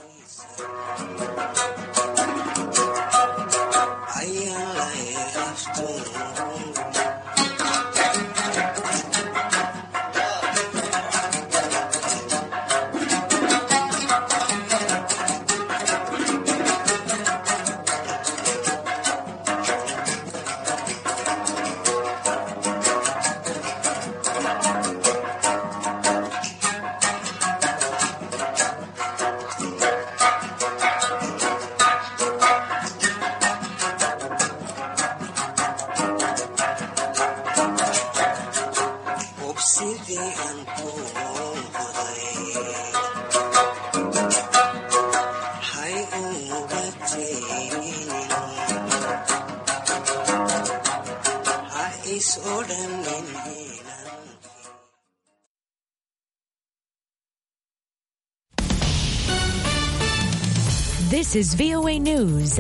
This is VOA News.